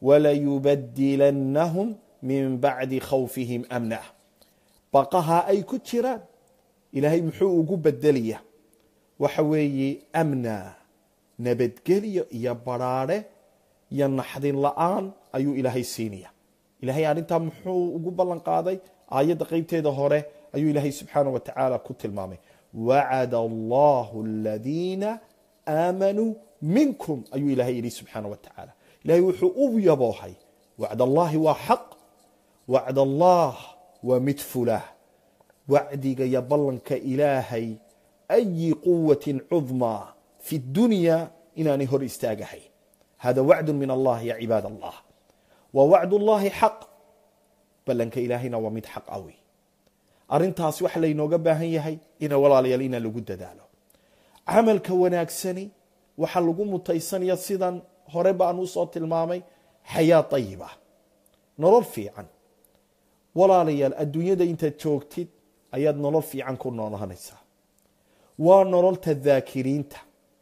walayubadilannahum min bacdi khawfihim amna baqaha ay ku jiraan ilaahay muxuu ugu bedelaya waxa weeye amna nabadgelyo iyo baraare iyo naxdin la-aan ayuu ilaahay siinaya ilahay arrintaa muxuu ugu ballan qaaday aayadda qeybteeda hore ayuu ilaahay subxaana wa tacaala ku tilmaamay wacada allahu aladiina aamanuu minkum ayuu ilaahay yidhi subxaana wa tacaala ilaahay wuxuu u yaboohay wacd allaahi waa xaq wacd allah waa mid fulah wacdiga iyo ballanka ilaahay ayi quwatin cudmaa fi dunya inaanay hor istaagahay hada wacdu min allah ya cibaad allah wa wacd ullahi xaq ballanka ilaahayna waa mid xaq awi arrintaas waxa laynooga baahan yahay ina walaalayaal inaan lagu dadaalo camalka wanaagsani waxaa lagu mutaysanaya sidan hore baan usoo tilmaamay xayaa ayiba nolol fiican walaalayaal adduunyada intaad joogtid ayaad nolol fiican ku noolaanaysaa waa nololta daakiriinta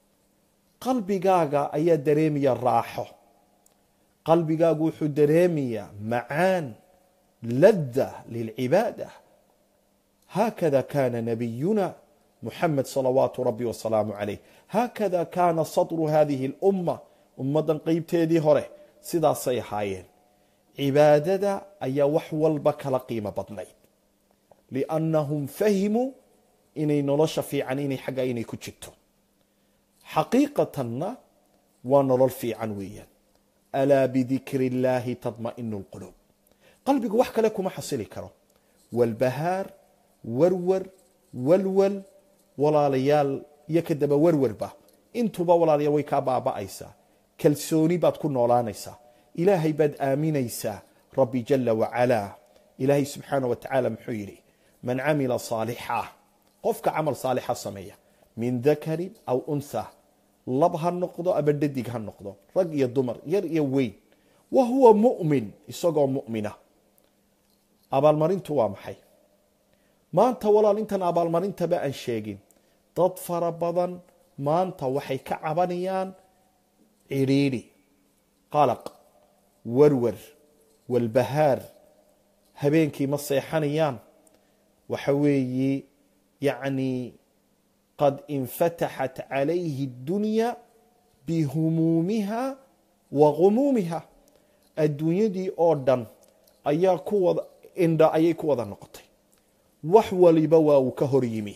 qalbigaaga ayaa dareemaya raaxo qalbigaagu wuxuu dareemayaa macaan ladda lilcibaada haakada kana nabiyuna muxamed salawaatu rabbi wasalaamu calayh haakada kaana sadru hadihi اlumma ummaddan qeybteedii hore sidaasay ahaayeen cibaadada ayaa wax walba kala qiimo badnayd liannahum fahimuu inay nolosha fiican inay xagga inay ku jirto xaqiiqatanna waa nolol fiican weeyaan alaa bidikri اllaahi tadma'inu اlquluub qalbigu wax kale kuma xasili karo walbahaar warwar walwal walaalayaal iyo kadaba warwarba intuba walaalayaal way kaa baaba'aysaa kalsooni baad ku noolaanaysaa ilaahay baad aaminaysaa rabbi jala wacalaa ilaahay subxaana wa tacaala muxuu yidhi man camila saalixa qofka camal saalixa sameeya min dakarin aw untha lab ha noqdo ama dhadig ha noqdo rag iyo dumar yar iyo weyn wa huwa mu'min isagoo mu'mina abaalmarintu waa maxay maanta walaal intan abaalmarintaba aan sheegin dad fara badan maanta waxay ka cabanayaan cidhiidhi qalaq warwar walbahaar habeenkii ma seexanayaan waxa weeye yacni qad infataxat calayhi اddunya bihumuumiha wa gumuumiha adduunyadii oo dhan ayaa ku wada indha ayay ku wada noqotay wax waliba waa uu ka hor yimi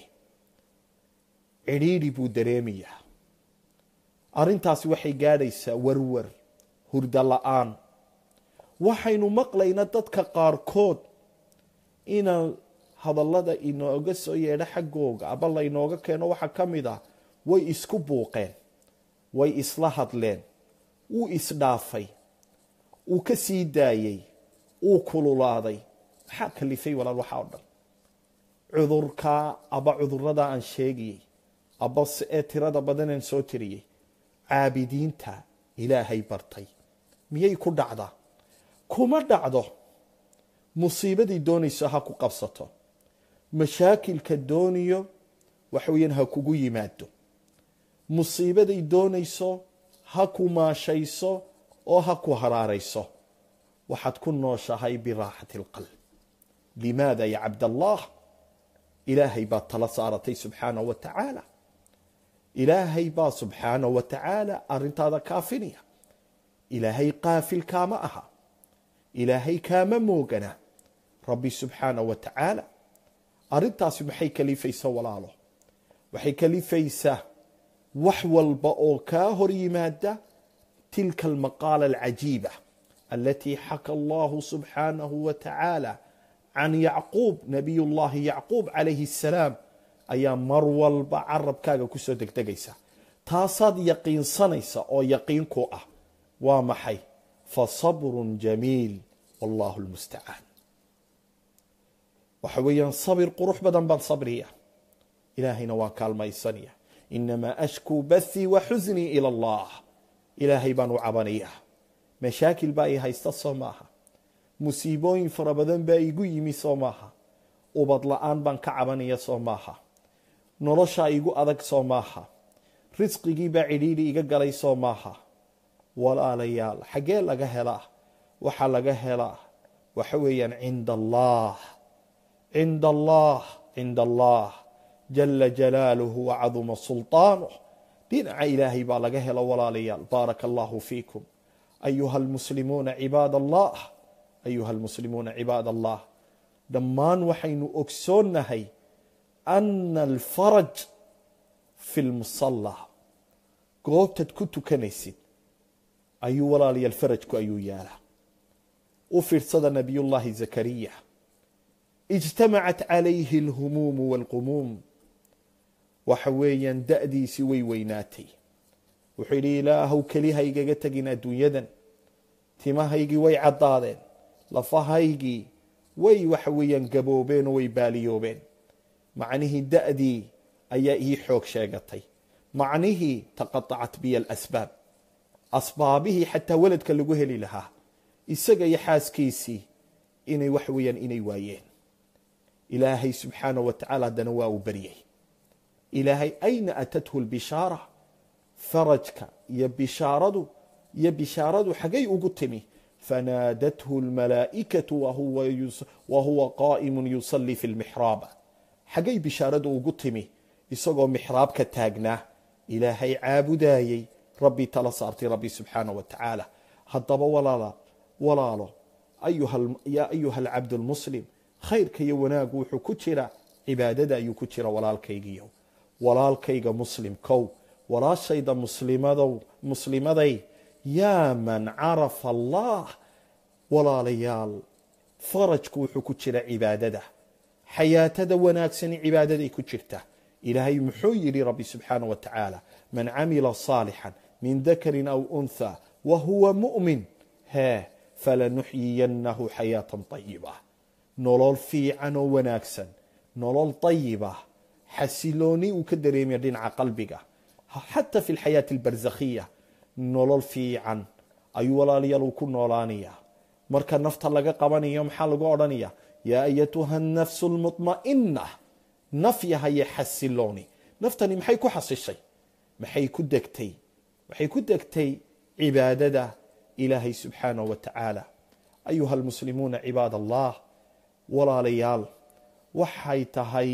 cidhiidhi buu dareemayaa arrintaasi waxay gaadhaysaa warwar hurdo la-aan waxaynu maqlaynaa dadka qaarkood inaan hadallada inooga soo yeedho xaggooga aba laynooga keeno waxaa ka mid ah way isku buuqeen way isla hadleen wuu isdhaafay uu ka sii daayey uu kululaaday maxaa kalifay walaal waxaa o dhan cudurkaa aba cudurada aan sheegayey aba ee tirada badanaan soo tiriyey caabidiinta ilaahay bartay miyay ku dhacdaa kuma dhacdo musiibaday doonayso ha ku qabsato mashaakilka dooniyo waxa weeyaan ha kugu yimaado musiibaday doonayso ha ku maashayso oo ha ku haraarayso waxaad ku nooshahay biraaxati اlqalb limaada ya cabdallah ilaahay baad tala saaratay subxaanaه wa tacaala ilaahay baa subxaanaه wa tacaala arintaada kaafinaya ilaahay qaafil kaama aha ilaahay kaama moogana rabbi subxaanaه wa tacaala arrintaasi maxay kalifaysaa walaalo waxay kalifaysaa wax walba oo kaa hor yimaada tilka almaqaala alcajiiba alatii xaka allahu subxaanahu wa tacaala can yacquub nabiy llahi yacquub calayhi asalaam ayaa mar walba carabkaaga kusoo degdegaysa taasaad yaqiinsanaysa oo yaqiin ku ah waa maxay fasabrun jamiil wallahu lmustacaan waxa weeyaan sabir qurux badan baan sabriya ilaahayna waan kaalmaysanaya inamaa ashkuu bathii wa xusnii ila allah ilaahay baan u cabanaya mashaakil baa i haysta soo maaha musiibooyin fara badan baa igu yimi soo maaha ubad la-aan baan ka cabanaya soo maaha noloshaa igu adag soo maaha risqigiibaa cidhiidhi iga galay soo maaha walaalayaal xaggee laga helaa waxaa laga helaa waxa weeyaan cinda allah cinda allah cinda allah jala jalaaluhu wacaduma sulطaanuh dhinaca ilaahay baa laga helo walaalayaal baaraka allahu fiikum ayuha almuslimuuna cibaad allah ayuha almuslimuuna cibaad allah dhammaan waxaynu ogsoonnahay ana alfaraj fi lmusala goobtaad ku tukanaysid ayuu walaalayaal farajku ayuu yaalaa u fiirsada nabiyullaahi zakariya ijtamacat calayhi alhumuumu waalqumuum waxa weeyaan da'diisii way weynaatay wuxuu yidhi ilaahow keliha igaga tegin adduunyadan timahaygii way caddaadeen lafahaygii way waxa weeyaan gaboobeen oo way baaliyoobeen macnihii da'dii ayaa ii xoog sheegatay macnihii taqatacat biya alasbaab asbaabihii xataa weladka lagu heli lahaa isaga iyo xaaskiisii inay waxa weeyaan inay waayeen ilaahay subxaana wa tacaala haddana waa uu baryay ilaahay ayna atathu lbishaara farajka iyo bishaaradu iyo bishaaradu xagay ugu timi fanaadathu lmalaa'ikatu wa huwa qaa'imun yusalli fi lmixraaba xagay bishaaradu ugu timi isagoo mixraabka taagnaa ilaahay caabudayey rabbi tala saartay rabbi subxaana wa tacaala haddaba walaala walaalo yaa ayuha alcabdu lmuslim khayrka iyo wanaagu wuxuu ku jira cibaadada ayuu ku jira walaalkaygiyo walaalkayga muslimkow walaashayda muslimadow muslimaday yaa man carafa allah walaalayaal farajku wuxuu ku jira cibaadada xayaatada wanaagsani cibaadaday ku jirta ilaahay muxuu yidhi rabbi subxaana wa tacaala man camila saalixan min dakarin aw untha wa huwa mu'min hee falanuxyiyannahu xayaatan طayiba nolol fiican oo wanaagsan nolol طayiba xasilooni uu ka dareemaya dhinaca qalbiga xata fi lxayaati albarzakhiya nolol fiican ayuu walaalayaal uu ku noolaanaya marka nafta laga qabanayo maxaa lagu odhanaya yaa ayatuha nafsu lmuطma'ina naf yahaye xasilooni naftani maxay ku xasishay maxay ku degtay waxay ku degtay cibaadada ilaahay subxaanaه wa tacaala ayuha almuslimuuna cibaad allah walaalayaal waxay tahay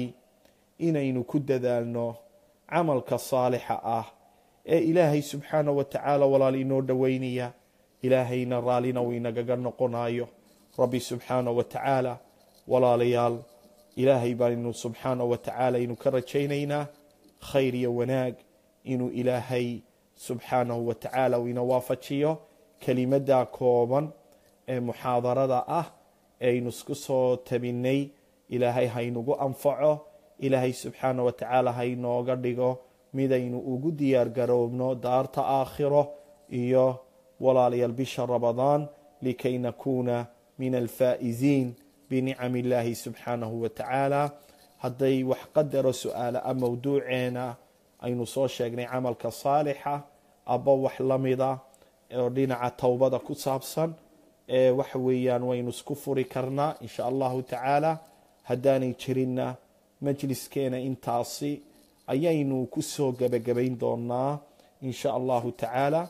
inaynu ku dadaalno camalka saalixa ah ee ilaahay subxaanaه wa tacaala walaal inoo dhoweynaya ilaahayna raallina uu inagaga noqonayo rabbi subxaanaه wa tacaala walaalayaal ilaahay baanu subxaanaه wa tacaala aynu ka rajaynaynaa khayr iyo wanaag inuu ilaahay subxaanahu wa tacaala uu ina waafajiyo kelimadda kooban ee muxaadarada ah eaynu isku soo tabinay ilaahay haynugu anfaco ilaahay subxaana wa tacaala haynooga dhigo midaynu ugu diyaar garoobno daarta aakhiro iyo walaalayaal bisha ramadaan likay nakuuna min alfaa'iziin binicam illaahi subxaanahu wa tacaala hadday wax qadaro su-aala a mowduuceena aynu soo sheegnay camalka saalixa aba wax la mida oo dhinaca towbada ku saabsan ee waxa weeyaan waynu isku furi karnaa insha allahu tacaala haddaanay jirinna majliskeena intaasi ayaynu ku soo gebagabayn doonaa insha allahu tacaala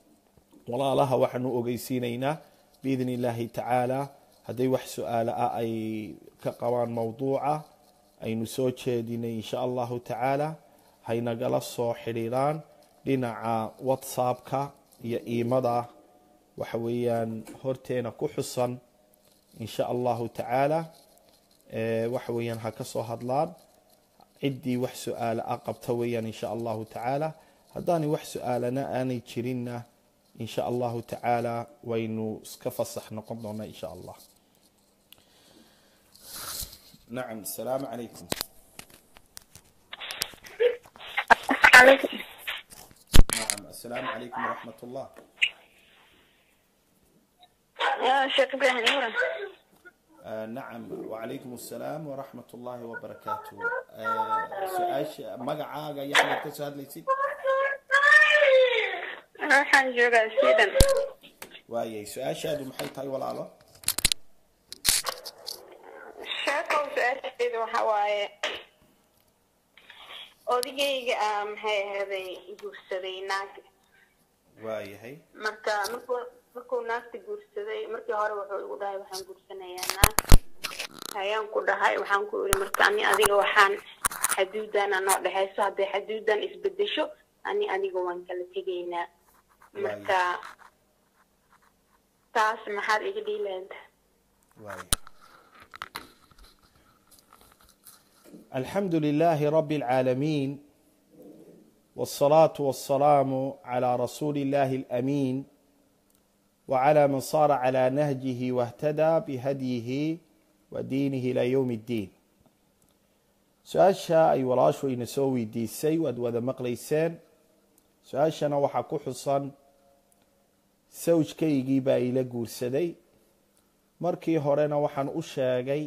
walaalaha waxaanu ogeysiinaynaa biidni illaahi tacaala hadday wax su-aalo ah ay ka qabaan mowduuca aynu soo jeedinay insha allahu tacaala haynagala soo xidhiiraan dhinaca whatsappka iyo iimada waxa weeyaan horteena ku xusan insha allahu tacaala waxa weeyaan ha ka soo hadlaan ciddii wax su-aala a qabta weeyaan insha allahu tacaala haddaanay wax su-aalana aanay jirinna insha allahu tacaala waynu iska fasax noqon doonaa insha allah nacam asalaamu calaykum نعم السلام عليكم ورحمة الله يا شيخ ابراهيم نورا آه نعم وعليكم السلام ورحمة الله وبركاته آه سؤاش مقعاقا يحلى تسهد ليسي waxaan joogaa sweden وايي سؤاش هذا محي تاي ولا لا sheekow su-aasheedu waxa waaye odagayga ah maxay ahaday guursaday naag وايي هي marka markuu markuu naagta guursaday markii hore wuxuu igu dhahay waxaan guursanayaa naag ayaan ku dhahay waxaan ku iri marka ani adiga waxaan xaduudan anoo dhexayso hadday xaduudan isbedesho ani adiga waan kala tegaynaa marka taas maxaad iga dhiilaanta وايي الحمد لله رب العالمين والصلاة والسلام على رسول الله الأمين وعلى من صار على نهجه واهتدى بهديه ودينه إلى يوم الدين su-aasha ay walaashu ina soo weydiisay waad wada maqlayseen su-aashana waxaa ku xusan sawjkaygii baa ila guursaday markii horena waxaan u sheegay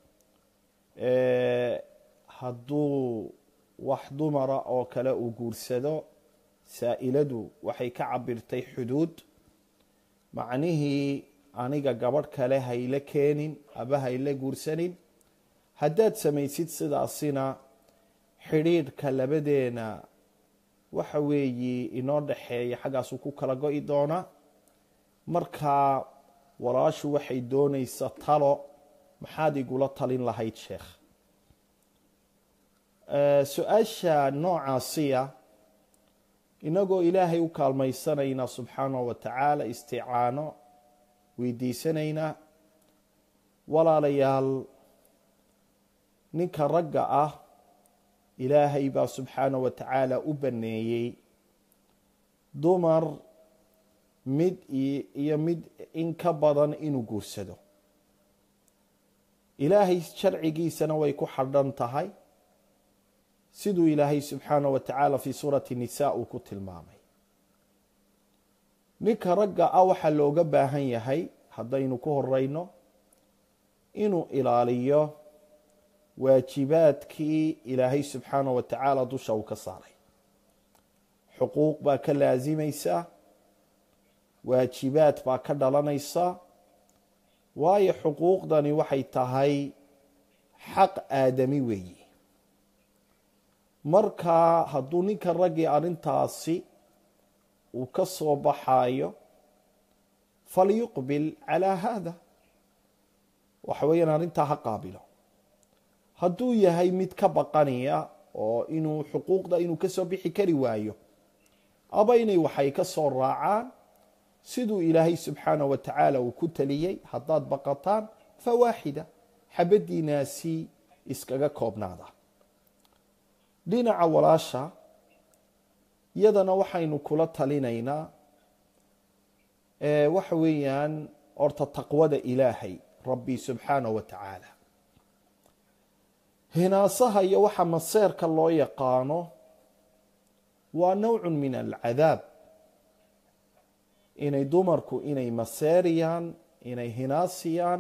hadduu wax dumara oo kale uu guursado saa-iladu waxay ka cabirtay xuduud macnihii aniga gabadh kale hayla keenin aba hayla guursanin haddaad samaysid sidaasina xidhiidhka labadeena waxa weeye inoo dhexeeya xaggaasuu ku kala go-i doonaa markaa walaashu waxay doonaysa talo maxaad igula talin lahayd sheekh su-aasha noocaasiya inagoo ilaahay u kaalmaysanayna subxaanahu wa tacaala isticaano weydiisanayna walaalayaal ninka ragga ah ilaahay baa subxaanahu wa tacaala u baneeyey dumar mid iyo mid in ka badan inuu guursado ilaahay sharcigiisana way ku xadhan tahay siduu ilaahay subxaanahu wa tacaala fii suurati nisa uu ku tilmaamay ninka ragga ah waxaa looga baahan yahay haddaynu ku horeyno inuu ilaaliyo waajibaadkii ilaahay subxaanahu wa tacaala dusha uu ka saaray xuquuq baa ka laasimaysa waajibaad baa ka dhalanaysa waayo xuquuqdani waxay tahay xaq aadami weeyi marka hadduu ninka raggii arrintaasi uu ka soo baxayo falyuqbil calaa haada waxa weeyaan arrintaa ha qaabilo hadduu yahay mid ka baqanaya oo inuu xuquuqda inuu kasoo bixi kari waayo aba inay waxay ka soo raacaan siduu ilaahay subxaanahu wa tacaala uu ku taliyey haddaad baqataan fa waaxida xabadiinaasi iskaga koobnaada dhinaca walaasha iyadana waxaynu kula talinaynaa waxa weeyaan horta taqwada ilaahay rabbi subxaanahu wa tacaala hinaasaha iyo waxa maseerka loo yaqaano waa nowcun min alcadaab inay dumarku inay maseeriyaan inay hinaasiyaan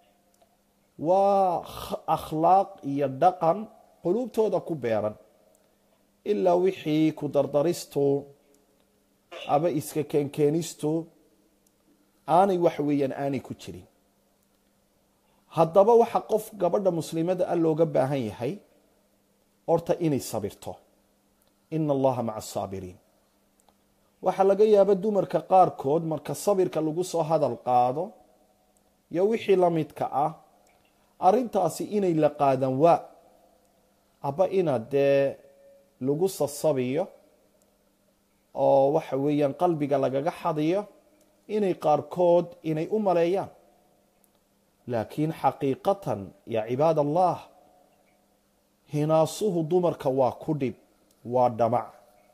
waa akhlaaq iyo dhaqan quluubtooda ku beeran ilaa wixii ku dardaristu aba iska keenkeenistu aanay waxa weeyaan aanay ku jirin haddaba waxa qof gabadha muslimada a looga baahan yahay horta inay sabirto ina allaha maca asaabiriin waxaa laga yaaba dumarka qaarkood marka sabirka lagu soo hadal qaado iyo wixii la midka ah arrintaasi inay la qaadan waa aba inaad dee lagu sasabiyo oo waxa weeyaan qalbiga lagaga xadiyo inay qaarkood inay u maleeyaan laakiin xaqiiqatan yaa cibaad allah hinaasuhu dumarka waa ku dhib waa dhamac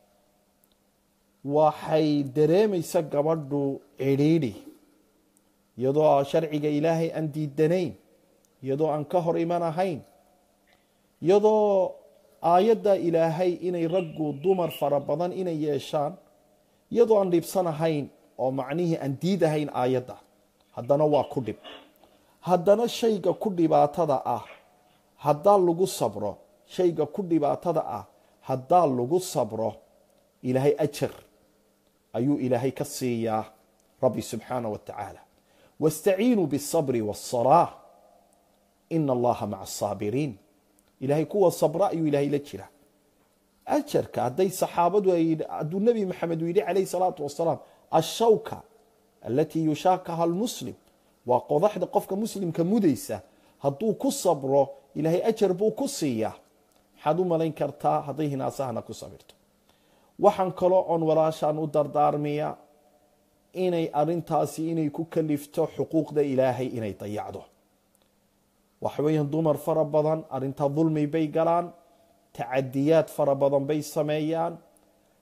waxay dareemaysa gabadhu cidhiidhi iyadoo sharciga ilaahay aan diidanayn iyadoo aan ka hor iman ahayn iyadoo aayadda ilaahay inay raggu dumar fara badan inay yeeshaan iyadoo aan dhibsanahayn oo macnihii aan diidahayn aayadda haddana waa ku dhib haddana shayga ku dhibaatada ah haddaa lagu sabro shayga ku dhibaatada ah haddaa lagu sabro ilaahay ajar ayuu ilaahay ka siiyaa rabbi subxaanah wa tacaala waاstaciinuu bالصabri wالصalaaة ina allaha maca الsaabiriin ilahay kuwa sabra ayuu ilahay la jira ajarka hadday saxaabadu hadduu nebi maxamed uu yidhi calayh الsalaatu wasalaam ashawka alatii yushaakaha اlmuslim waa qodaxda qofka muslimka mudaysa hadduu ku sabro ilaahay ajar buu ku siiyaa maxaad u malayn kartaa hadday hinaasahana ku sabirto waxaan kaloo oon walaashaan u dardaarmiya inay arintaasi inay ku kalifto xuquuqda ilaahay inay dayacdo waxa weeyaan dumar fara badan arintaa dulmi bay galaan tacadiyaad fara badan bay sameeyaan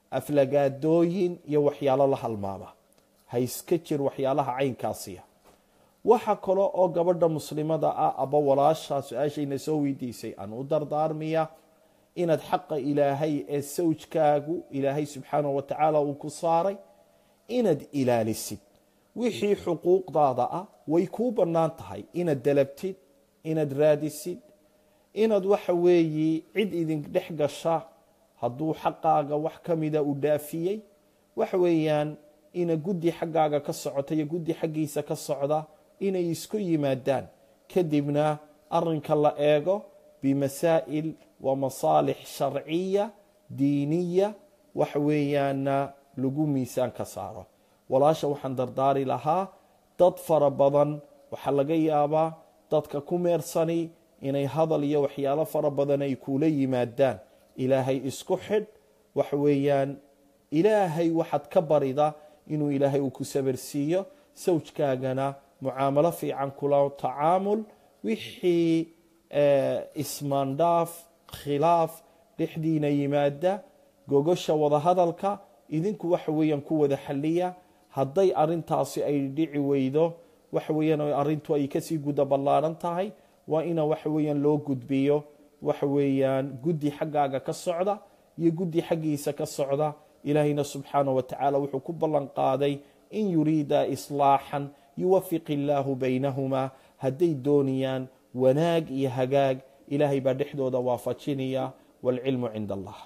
aflagaadooyin iyo waxyaalo la halmaama ha iska jir waxyaalaha caynkaasiya waxa kale oo gabadha muslimada ah aba walaasha su-aashayna soo weydiisay aan u dardaarmiya inaad xaqa ilaahay ee sawjkaagu ilaahay subxaanahu wa tacaala uu ku saaray inaad ilaalisid wixii xuquuqdaada ah way kuu bannaan tahay inaad dalabtid inaad raadisid inaad waxa weeyi cid idin dhex gasha hadduu xaqaaga wax ka mida u dhaafiyey waxa weeyaan ina guddi xaggaaga ka socota iyo guddi xaggiisa ka socda inay isku yimaadaan kadibna arinka la eego bimasaa'il wa masaalix sharciya diiniya waxa weeyaana lagu miisaan ka saaro walaasha waxaan dardaari lahaa dad fara badan waxaa laga yaabaa dadka ku meersani inay hadal iyo waxyaalo fara badan ay kuula yimaadaan ilaahay isku xidh waxa weeyaan ilaahay waxaad ka barida inuu ilaahay uu ku sabarsiiyo sawjkaagana mucaamalo fiican kula tacaamul wixii ismaandhaaf khilaaf dhexdiina yimaada gogosha wadahadalka idinku waxa weeyaan ku wada xaliya hadday arintaasi ay dhici weydo waxa weeyaan arrintu ay kasii guda ballaaran tahay waa ina waxa weeyaan loo gudbiyo waxa weeyaan guddi xaggaaga ka socda iyo guddi xaggiisa ka socda ilaahayna subxaanaه wa tacaala wuxuu ku ballan qaaday in yuriida islaaxan yuwafiq illaahu baynahumaa hadday doonayaan wanaag iyo hagaag ilaahay baa dhexdooda waafajinaya wاlcilmu cinda allah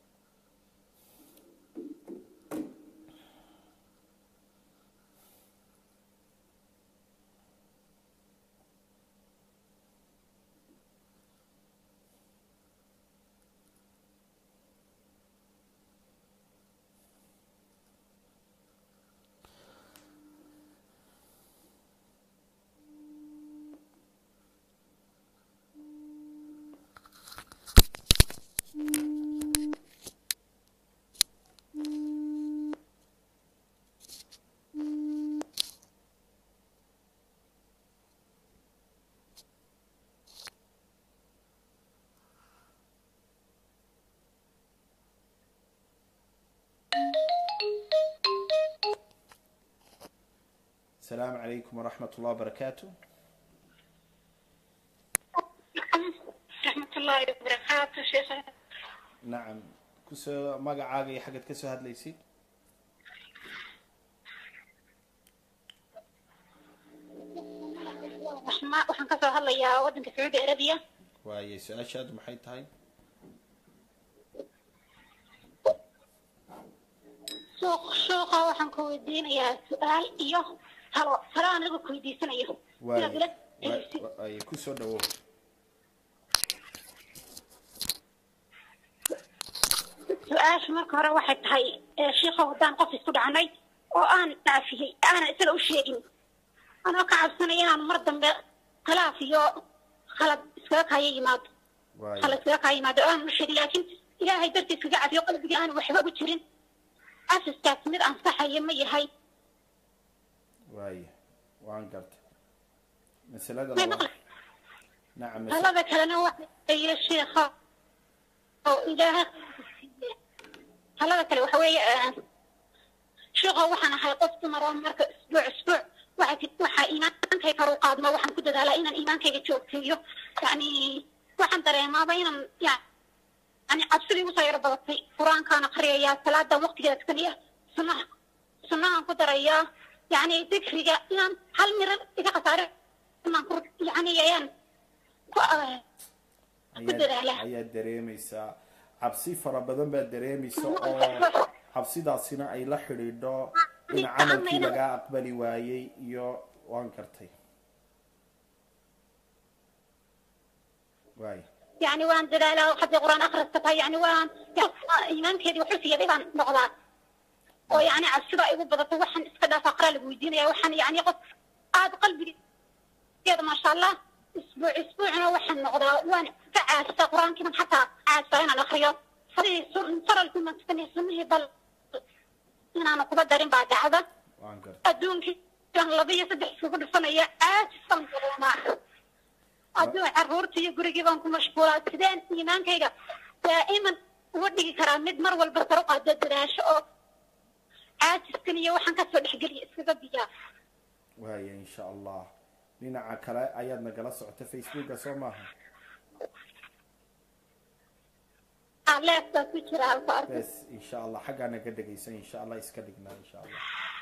السلام عليكم ورحمة الله وبركاته raxmat ullaahi wabarakaatu sheekh نعم kusoo magacaaga iyo xagad kasoo hadlaysid raxma waxaan kasoo hadlayaa waddanka sacuudi arabiya waaye su-aashaadu maxay tahay suuq suuqa waxaan ku weydiinayaa su-aal iyo talo talo aan anigu ku weydiisanayo waaye inaad ila wa- talisid waaye kusoo dhawow su-aasha marka hore waxay tahay ee shiikha haddaan qof isku dhacanay oo aan dhaafiyey aanan isaga u sheegin anoo ka cabsanaya inaan mar dambe khilaaf iyo khalad iskaga kaya yimaado waaye khalad iskaga kaya yimaado oo aanan u sheegin laakiin ilaahay dartiis kaga cafiyo qalbigii aan waxba ugu jirin asaskaas mid ansaxaya ma yahay waaye waan gartay masalada may labaad maqlay nacam mas- talada kalena waxa iyo sheekha oo ilaahay talada kale waxa weeye eh, sheekha waxaan ahay qof dumar oo marka isbuuc isbuuc waxa ti- waxaa iimaankay kor u qaadmo waxaan ku dadaalaa inaan iimaankayga joogteeyo yani waxaan dareemaaba inaan ya- yani cabsidii usoo yaro badatay qur-aankaan akhriyayaa salaadan waqtigeeda tukanayaa sunnaha sunnahaan ku darayaa yani dikriga inaan hal miran iga khasaare inaan ku yani ayaan ku ah, ku ayaad dadaala ayaad dareemaysaa cabsi fara badan baad dareemaysa oo cabsidaasina ay la xidhiidho in camalkii lagaa aqbali waayey iyo waan gartay waay يعني وان دلالة حتى قرآن أخرج تبها يعني وان إيمان كذي وحسي يدي بان نقضان ويعني عالسبا يقول بدأت وحن اسكدا فقرا لقويدين يا وحن يعني قف هذا قلبي كذا ما شاء الله أسبوع أسبوع أنا وحن نقضا وان فعاسة قرآن كمان حتى عاسة أنا الأخرية صري صار لكم من تستني سنه بل إن أنا قبل دارين بعد هذا waan gartay adduunkii aan laba iyo saddex isugu dhufanaya aadsan dareemaa adduun carruurta iyo gurigii baan ku mashquulaa sideen iimaankayga daa'iman uga dhigi karaa mid mar walba sar u qaado dadaasho oo caajiskan iyo waxaan kasoo dhexgeliya iskaga biyaa waaya insha allah dhinaca kale ayaad nagala socota facebooka soo maaha leeftaa ku jira halka arka bes insha allah xaggaa naga dhegaysan insha allah iska dhignaa insha allah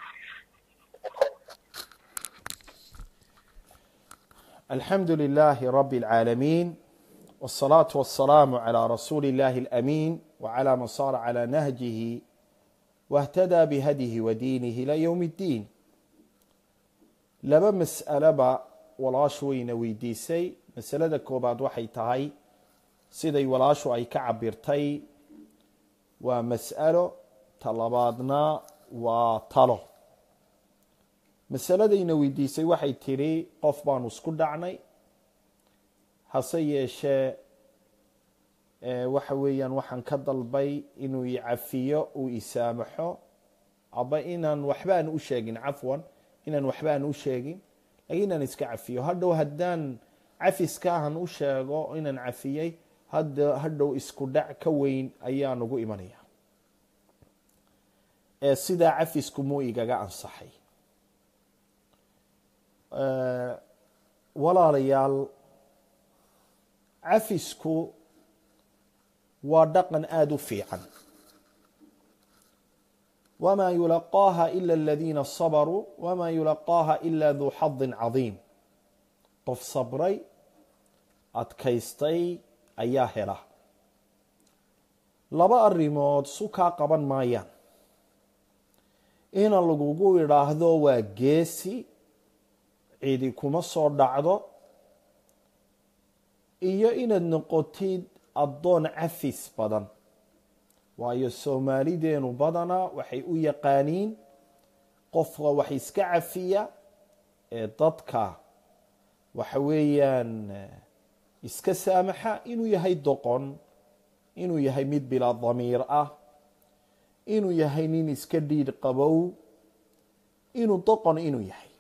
الحمد لله رب العالمين والصلاة والسلام على رسول الله الأمين وعلى من صار على نهجه واهتدى بهديه ودينه إلى يوم الدين laba mas'aleba walaashu wayna weydiisay masalada koobaad waxay tahay siday walaashu ay ka cabirtay waa mas'alo ta labaadna waa talo masaladayna weydiisay waxay tidhi qof baanu isku dhacnay hase yeeshee waxa weeyaan waxaan ka dalbay inuu i cafiyo uu isaamaxo aba inaan waxbaan u sheegin cafwan inaan waxbaan u sheegin lakiin inaan iska cafiyo hadhow haddaan cafiskaahan u sheego inaan cafiyey hadda hadhow isku dhac ka weyn ayaa nagu imanaya ee sidaa cafisku muu igaga ansaxay walaalayaal cafisku waa dhaqan aada u fiican wma yulaqaaha ila aladiina sabaruu wma yulaqaaha ila duu xadin cadiim qof sabray adkaystay ayaa hela laba arrimood su kaa qaban maayaan ina lagugu idhaahdo waa geesi cidi kuma soo dhacdo iyo inaad noqotid addoon cafis badan waayo soomaalideenu badanaa waxay u yaqaaniin qofka wax iska cafiya ee dadka waxa weeyaan iska saamaxa inuu yahay doqon inuu yahay mid bilaa damiir ah inuu yahay nin iska dhiidh qabow inuu doqon inuu yahay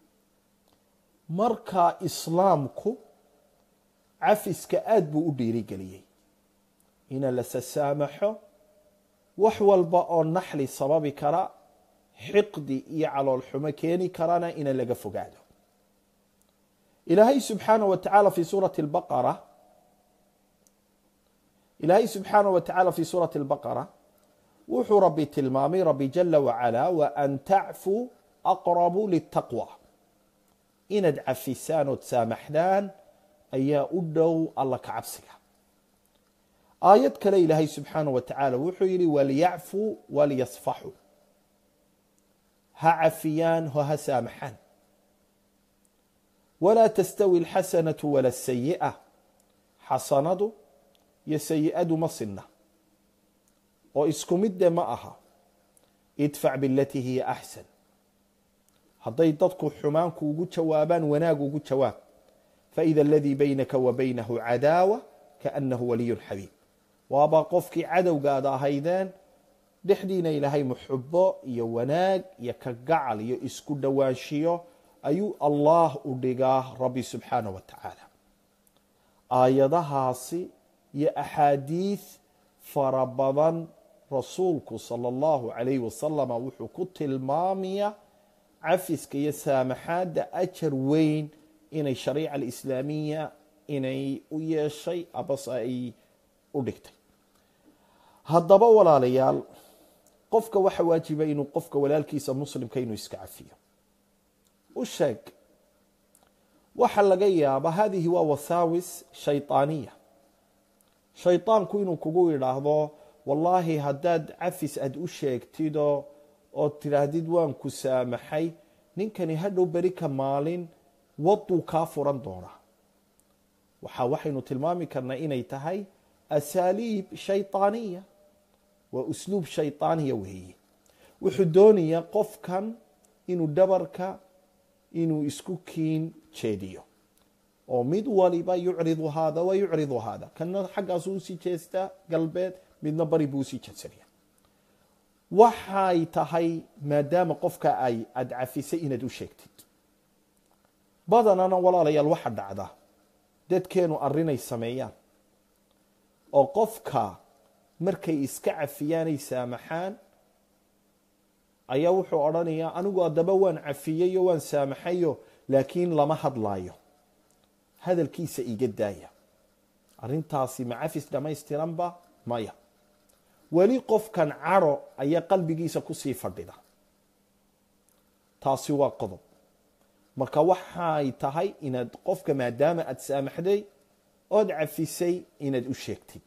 marka islaamku cafiska aada buu u dhiirigeliyey ina la sasaamaxo wax walba oo naxli sababi kara xiqdi iyo calool xumo keeni karana ina laga fogaado ilaahay subxaanaه wa tacaala fi suurati baqara ilaahay subxaanaه wa tacaala fi suurati اlbaqara wuxuu rabbi tilmaamay rabbi jala wacala waan tacfuu aqrabu litaqwa inaad cafisaan ood saamaxdaan ayaa u dhow alla ka cabsiga aayad kale ilaahay subxaanaه wa tacaala wuxuu yihi walyacfuu walyasfaxuu ha cafiyaan ho ha saamaxaan walaa tastawi اlxasanaةu wala الsayiئة xasanadu iyo sayi'adu ma sinna oo isku midde ma aha idfac bilatii hiya axsan hadday dadku xumaanku ugu jawaabaan wanaag ugu jawaab faida aladii baynaka wa baynahu cadaawa kaanahu waliyu xabiib waaba qofkii cadowgaada ahaydeen dhexdiina ilaahay muxubo iyo wanaag iyo ka gacal iyo isku dhowaanshiyo ayuu allah u dhigaa rabbi subxaanah wa tacaala aayadahaasi iyo axaadiid fara badan rasuulku sala allahu calayhi wasalama wuxuu ku tilmaamaya cafiska iyo saamaxaadda ajar weyn inay shariica alislaamiya inay u yeeshay abase ay u dhigtay haddaba walaalayaal qofka waxa waajiba inuu qofka walaalkiisa muslimka inuu iska cafiyo u sheeg waxa laga yaaba hadihi waa wasaawis shayطaaniya shayطaanku inuu kugu idhaahdo wallaahi haddaad cafis aad u sheegtido ood tidhaahdid waan ku saamaxay ninkani hadhow beri ka maalin waduu kaa furan doonaa waxa waxaynu tilmaami karnaa inay tahay asaaliib shayطaaniya waa usluub shayطaaniya weeye wuxuu doonayaa qofkan inuu dhabarka inuu isku kiin jeediyo oo mid waliba yucridu haada wa yucridu haada kana xaggaasu usii jeestaa galbeed midna bari buu usii jeedsanaya waxay tahay maadaama qofka ay aada cafisay inaad u sheegtid badanana walaalayaal waxa dhacda dadkeenu arrinay sameeyaan oo qofka markay iska cafiyaanay saamaxaan ayaa wuxuu odhanayaa anigu haddaba waan cafiyeyo waan saamaxayo laakiin lama hadlaayo hadalkiisa iga daaya arrintaasi ma cafis dhammaystiranba maya weli qofkan cadho ayaa qalbigiisa kusii fadhida taasi waa qodob marka waxay tahay inaad qofka maadaama aada saamaxday ood cafisay inaad u sheegtid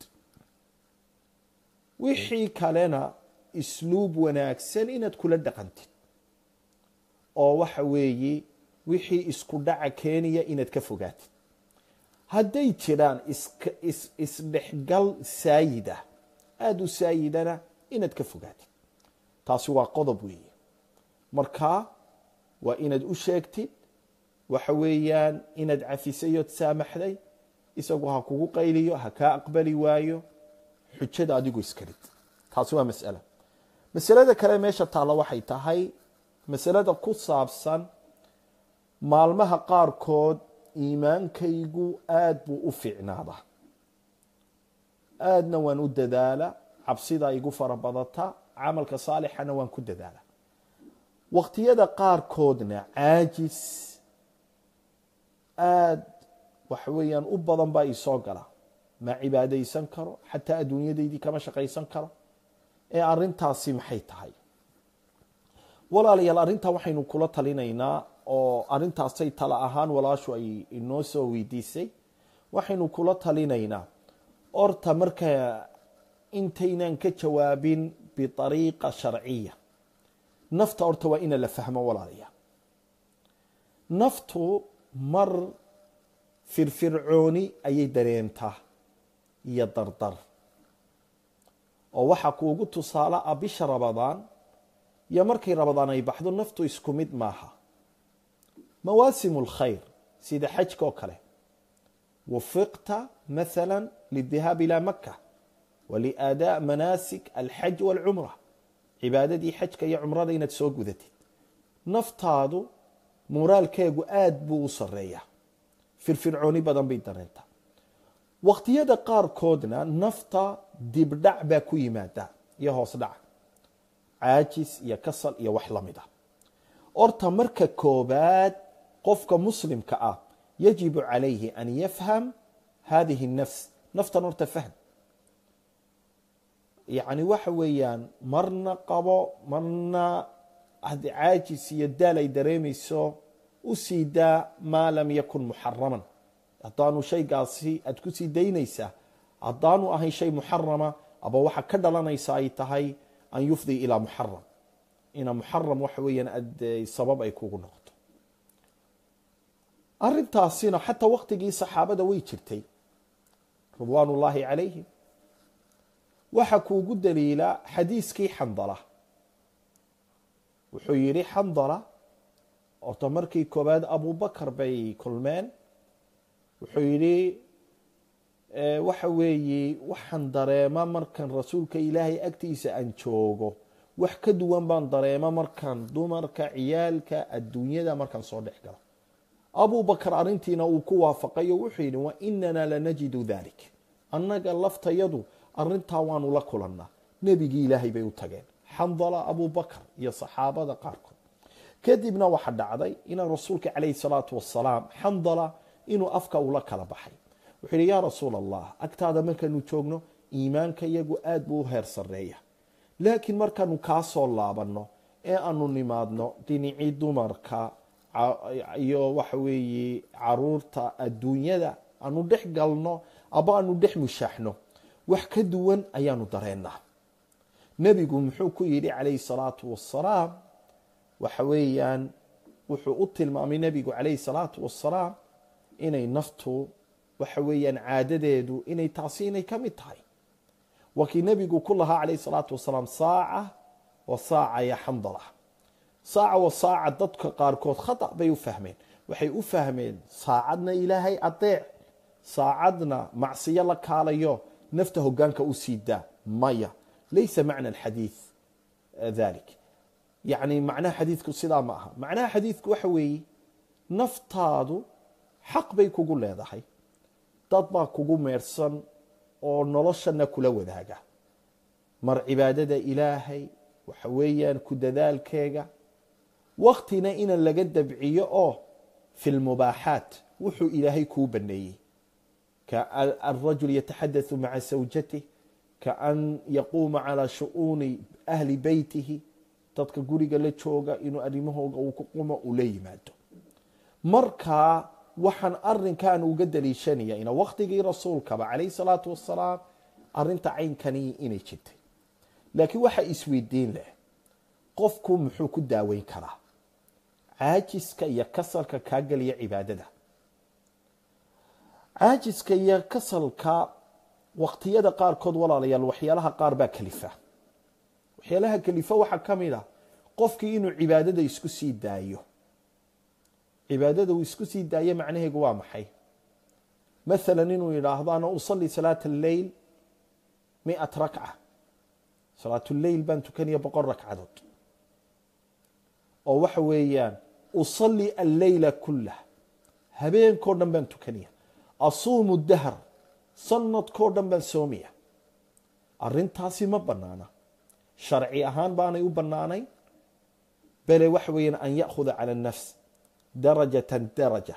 wixii kalena isluub wanaagsan inaad kula dhaqantid oo waxa weeye wixii isku dhaca keenaya inaad ka fogaatid hadday jiraan isdhexgal saayida aada u saayidana inaad ka fogaatid taasi waa qodob weeye marka waa inaad u sheegtid waxa weeyaan inaad cafisayood saamaxday isagu ha kugu qayliyo ha kaa aqbali waayo xujada adigu iskarid taasi waa masala masalada kale meesha taalla waxay tahay masalada ku saabsan maalmaha qaarkood iimaankaygu aada buu u fiicnaadaa aadna waan u dadaala cabsida igu fara badata camalka saalixana waan ku dadaala waqtiyada qaarkoodna caajis aada waxa weeyaan u badan baa isoo gala ma cibaadaysan karo xataa adduunyadaydii kama shaqaysan karo ee arintaasi maxay tahay walaalayaal arrintaa waxaynu kula talinaynaa oo arintaasay tala ahaan walaashu ay inoo soo weydiisay waxaynu kula talinaynaa orta marka intaynan ka jawaabin biariiqa sharciya nafta horta waa ina la fahmo walaalayaal naftu mar firfircooni ayay dareentaa iyo dardar oo waxaa kuugu tusaale ah bisha rabadaan iyo markay rabadaan ay baxdo naftu isku mid maaha mawaasimu اlkhayr sida xajka oo kale wafiqta maala lidihaab ilى maka waliaadaa manaasik alxaj wاlcumra cibaadadii xajka iyo cumrada inaad soo gudatid naftaadu muraalkeegu aada buu u sareeya firfircooni badan bay dareentaa waqtiyada qaarkoodna nafta dibdhac baa ku yimaada iyo hoos dhac caajis iyo kasal iyo wax lamid ah horta marka koobaad qofka muslimka ah yajibu calayhi an yafham hadihi nafs naftan horta fahm yacni waxa weeyaan marna qabo marna hadi caajis iyo daal ay dareemayso u sii daa maa lam yakun muxaraman haddaanu shaygaasi aada ku sii daynaysaa haddaanu ahayn shay muxarama aba waxa ka dhalanaysa ay tahay an yufdi ilaa muxaram ina muxaram waxa weeyaan ad sabab ay kugu noqoto arintaasina xataa waqtigii saxaabada way jirtay ridwaan ullaahi calayhim waxa kuugu daliila xadiiskii xandala wuxuu yidhi xandala orta markii koobaad abubakar bay kulmeen wuxuu yidhi waxa weeye waxaan dareema markan rasuulka ilaahay agtiisa aan joogo wax ka duwan baan dareema markaan dumarka ciyaalka adduunyada markaan soo dhex galo abubakar arrintiina uu ku waafaqayo wuxuu yidhi wa inana lanajidu dalik annaga laftayadu arintaa waanu la kulannaa nebigii ilaahay bay u tageen xandala abubakar iyo saxaabada qaarkood kadibna waxa dhacday ina rasuulka calayhi salaatu wasalaam xandala inuu afka ula kala baxay wuxuu yidhi yaa rasuul allah agtaada markaanu joogno iimaanka iyagu aada buu u heer sarreeya laakiin markaanu kaa soo laabanno ee aanu nimaadno dhinacii dumarka iyo waxa weeye caruurta adduunyada aanu dhex galno aba aanu dhex mushaaxno wax ka duwan ayaanu dareennaa nebigu muxuu ku yidhi calayhi salaatu wasalaam waxa weeyaan wuxuu u tilmaamay nebigu calayhi salaatu wasalaam inay naftu waxa weeyaan caadadeedu inay taasi inay ka mid tahay waa kii nebigu ku lahaa calayhi salaatu wasalaam saaca wa saaca ya xandala saaca wa saaca dadka qaarkood khata bay u fahmeen waxay u fahmeen saacadna ilaahay adeec saacadna macsiyo la kaalayo nafta hogaanka u sii daa maya laysa macna alxadiid dalik yacni macnaha xadiidku sidaa ma aha macnaha xadiidku waxa weeye naftaadu xaq bay kugu leedahay dad baa kugu meersan oo noloshana kula wadaaga mar cibaadada ilaahay waxa weeyaan ku dadaalkeega waktina ina laga dabciyo oo fi lmubaaxaat wuxuu ilaahay kuu baneeyey kaarajul yataxadathu maca sawjatih kaan yaquuma calaa shu'uuni ahli beytihi dadka guriga la jooga inuu arrimahooga uu ku qumo uu la yimaado markaa waxaan arinkan uga daliishanaya ina waktigii rasuulkaba calayhi salaatu wasalaam arinta caynkani inay jirtay laakiin waxaa isweydiin leh qofku muxuu ku daaweyn karaa caajiska iyo kasalka kaa geliya cibaadada caajiska iyo kasalka waqtiyada qaarkood walaalayaal waxyaalaha qaar baa kalifa waxyaalaha kalifa waxaa ka mid a qofkii inuu cibaadada isku sii daayo cibaadada uu isku sii daayo macnaheegu waa maxay maalan inuu yidhaahdo ana usalli salaata alleyl miat rakca salaatuleyl baan tukanaya boqol ragcadood oo waxa weeyaan usalli alleyla kullah habeenkao dhan baan tukanaya asuumu dahr sanadkao dhan baan soomaya arintaasi ma banaana sharci ahaan baanay u banaanayn bale waxa weeyaan an ya'khuda cala annafs darajatan daraja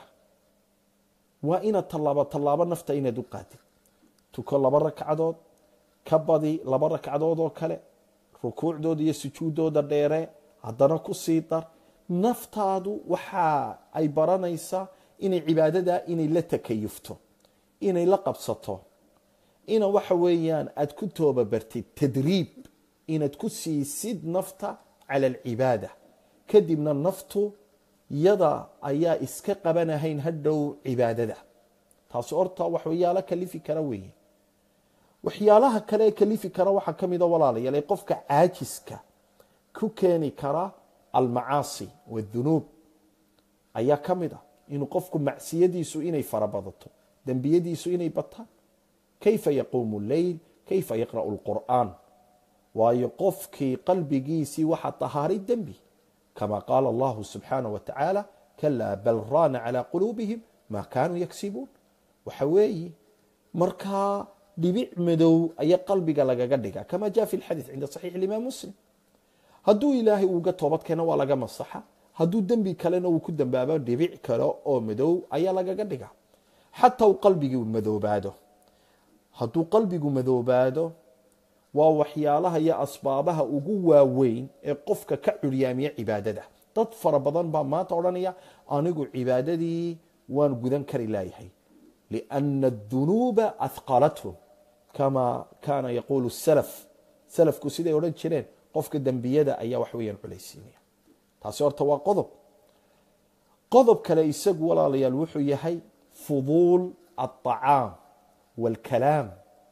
waa inaad tallaabo tallaabo nafta inaad u qaadid tuko laba ragcadood ka badi laba ragcadood oo kale rukuucdooda iyo sujuuddooda dheere haddana ku sii dar naftaadu waxa ay baranaysaa inay cibaadadaa inay la takayufto inay la qabsato ina waxa weeyaan aad ku toobabartid tadriib inaad ku siisid nafta cala alcibaada kadibna naftu yada ayaa iska qabanahayn hadhow cibaadada taasi horta waxyaalo kalifi kara weeye waxyaalaha kale ee kalifi kara waxaa ka mida walaalayaal ee qofka caajiska ku keeni kara almacaasi wadunuub ayaa ka mid a inuu qofku macsiyadiisu inay farabadato dembiyadiisu inay bataan kayfa yaquumu leyl kayfa yaqra'u lqur'aan waayo qofkii qalbigiisii waxaa tahaaray dembi kama qaala allahu subxaanah wa tacaala kalaa bal raana calaa quluubihim maa kaanuu yagsibuun waxa weeye markaa dhibic madow ayaa qalbiga lagaga dhiga kama jaa fi lxadiid cinda saxiix imaam muslim hadduu ilaahay uuga toobad keeno waa laga masaxa hadduu dembi kalena uu ku dambaabo dhibic kale oo madow ayaa lagaga dhiga xataa uu qalbigii madoobaado hadduu qalbigu madoobaado waa waxyaalaha iyo asbaabaha ugu waaweyn ee qofka ka curyaamiya cibaadada dad fara badan baa maanta odhanaya anigu cibaadadii waan gudan kari laayahay liana adunuuba ahqalathum kama kaana yaquulu salaf salafku siday odhan jireen qofka dembiyada ayaa wax weeyaan culaysiinaya taasi horta waa qodob qodob kale isagu walaalayaal wuxuu yahay fuduul alطacaam wاlkalaam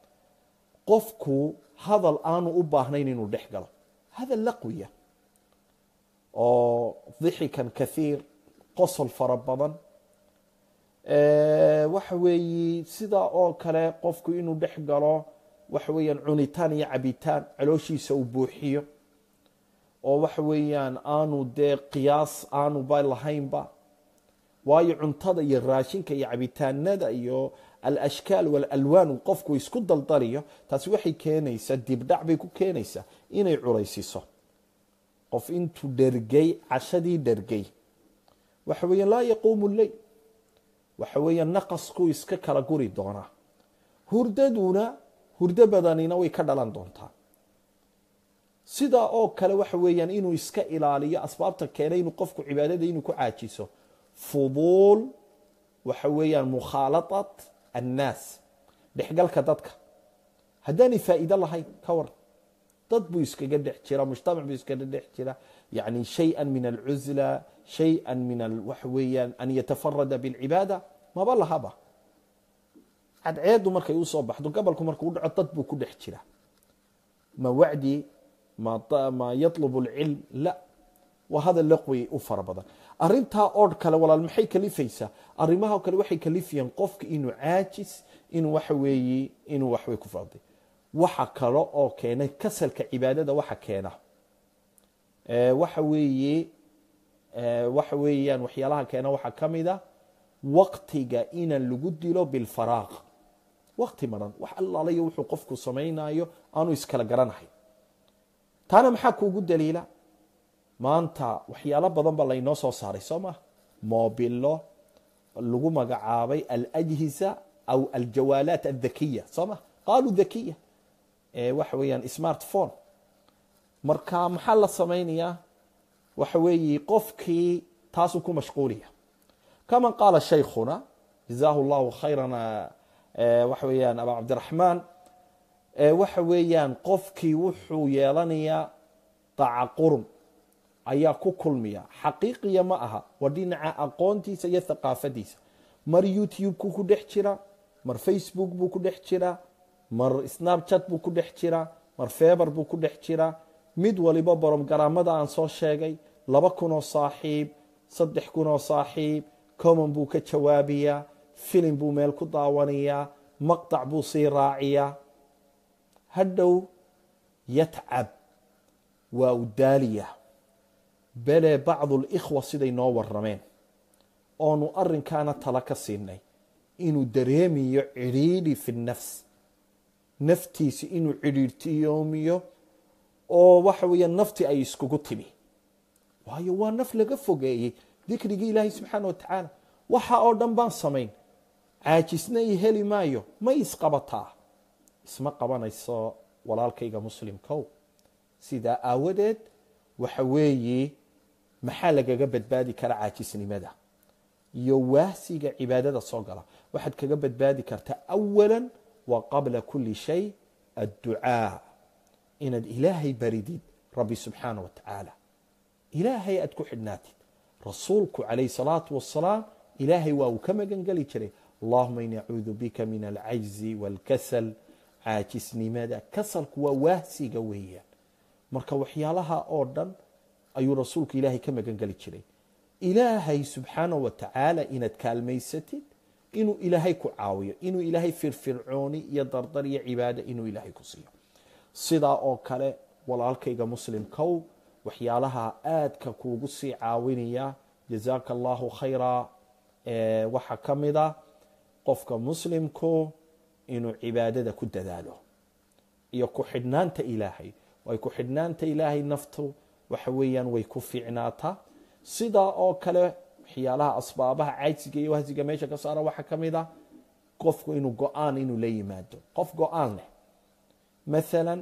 qofku hadal aanu u baahnayn inuu dhex galo hadal laqwiya oo dixikan kathiir qosol fara badan waxa weeye sidaa oo kale qofku inuu dhex galo waxa weeyaan cunitaan iyo cabitaan calooshiisa uu buuxiyo oo waxa weeyaan aanu dee qiyaas aanuba lahaynba waayo cuntada iyo raashinka iyo cabitaanada iyo alashkaal walalwaan uu qofku isku daldaliyo taasi waxay keenaysaa dibdhac bay ku keenaysaa inay culaysiso qof intuu dhergay cashadii dhergay waxa weeyaan laa yaquumu leyl waxa weeyaan naqaskuu iska kala guri doonaa hurdaduna hurdo badanina way ka dhalan doontaa sidaa oo kale waxa weeyaan inuu iska ilaaliyo asbaabta keenay inuu qofku cibaadada inuu ku caajiso fuduul waxa weeyaan mukhaalaطat annaas dhexgalka dadka haddaanay faa'iido lahayn ka waran dad buu iskaga dhex jira mujtamac buu iskaga dhex jira yani shayئa min alcuzla shayئa min waxa weeyaan an yatafarada bاlcibaada maba lahaba cadceedu markay usoo baxdo gobolku markuu dhaco dad buu ku dhex jira ma wacdi ma yaطlb اlcilm la waa hadal laqwi u fara badan arintaa oodh kale walaal maxay kalifaysaa arimaha kale waxay kalifayaan qofka inuu caajis inuu waxa weeye inuu waxwey ku faaday waxa kale oo keenay kasalka cibaadada waxa keena waxa weeye waxa weeyaan waxyaalaha keena waxaa ka mid a waqtiga ina lagu dilo bilfaraaq waqti maran wax allaalayo wuxuu qofku samaynayo aanu iskala garanahay taana maxaa kuugu daliila maanta waxyaalo badan ba laynoo soo saaray soo maha moobilo lagu magacaabay alajhisa aw aljawaalaat adhakiya soo maha qaaluu dhakiya waxa weeyaan smartphone marka maxaa la samaynayaa waxa weeye qofkii taasuu ku mashquuliya kama qaala shaykhuna jazahu llahu khayran waxa weeyaan aba cabdiraxmaan waxa weeyaan qofkii wuxuu yeelanayaa tacaqurun ayaa ku kulmiya xaqiiqiya ma aha waa dhinaca aqoontiisa iyo thaqaafadiisa mar youtube-ku ku dhex jira mar facebook buu ku dhex jira mar snapchat buu ku dhex jira mar feber buu ku dhex jira mid waliba boromgaraamada aan soo sheegay laba kunoo saaxiib saddex kunoo saaxiib common buu ka jawaabayaa filim buu meel ku daawanayaa maqtac buu sii raaciyaa hadhow yatcab waa u daaliya bele bacdu likhwa siday noo warameen oonu arinkaana tala ka siinay inuu dareemiyo cidhiidhi fi nafs naftiisa inuu cidhiidhtiyoomiyo oo waxa weeya nafti ay iskugu timi waayo waa naf laga fogeeyey dikrigii ilaahay subxaana wa tacaala waxa oo dhan baan samayn caajisna i heli maayo ma isqabataa isma qabanayso walaalkayga muslimkow sidaa aawadeed waxa weeye maxaa lagaga badbaadi kara caajisnimada iyo waasiga cibaadada soo gala waxaad kaga badbaadi kartaa awala wa qabla kuli shay adducaa inaad ilaahay baridid rabbi subxaana wa tacaala ilaahay aad ku xidhnaatid rasuulku calayh salaatu wasalaam ilaahay waa uu ka magan geli jiray allahuma ini acuudu bika min alcajzi waalkasal caajisnimada kasalku waa waasiga weeyaan marka waxyaalaha oo dhan ayuu rasuulku ilaahay ka magan geli jiray ilaahay subxaana wa tacaala inaad kaalmaysatid inuu ilaahay ku caawiyo inuu ilaahay firfircooni iyo dardar iyo cibaado inuu ilaahay ku siiyo sidaa oo kale walaalkayga muslimkow waxyaalaha aadka kuugu sii caawinaya jazaaka allahu khayra waxaa ka mid a qofka muslimku inuu cibaadada ku dadaalo iyo ku xidhnaanta ilaahay way ku xidhnaanta ilaahay naftu waxa weeyaan way ku fiicnaataa sidaa oo kale waxyaalaha asbaabaha cajsiga iyo wahsiga meesha ka saara waxaa ka mid a qofku inuu go-aan inuu la yimaado qof go-aan leh maalan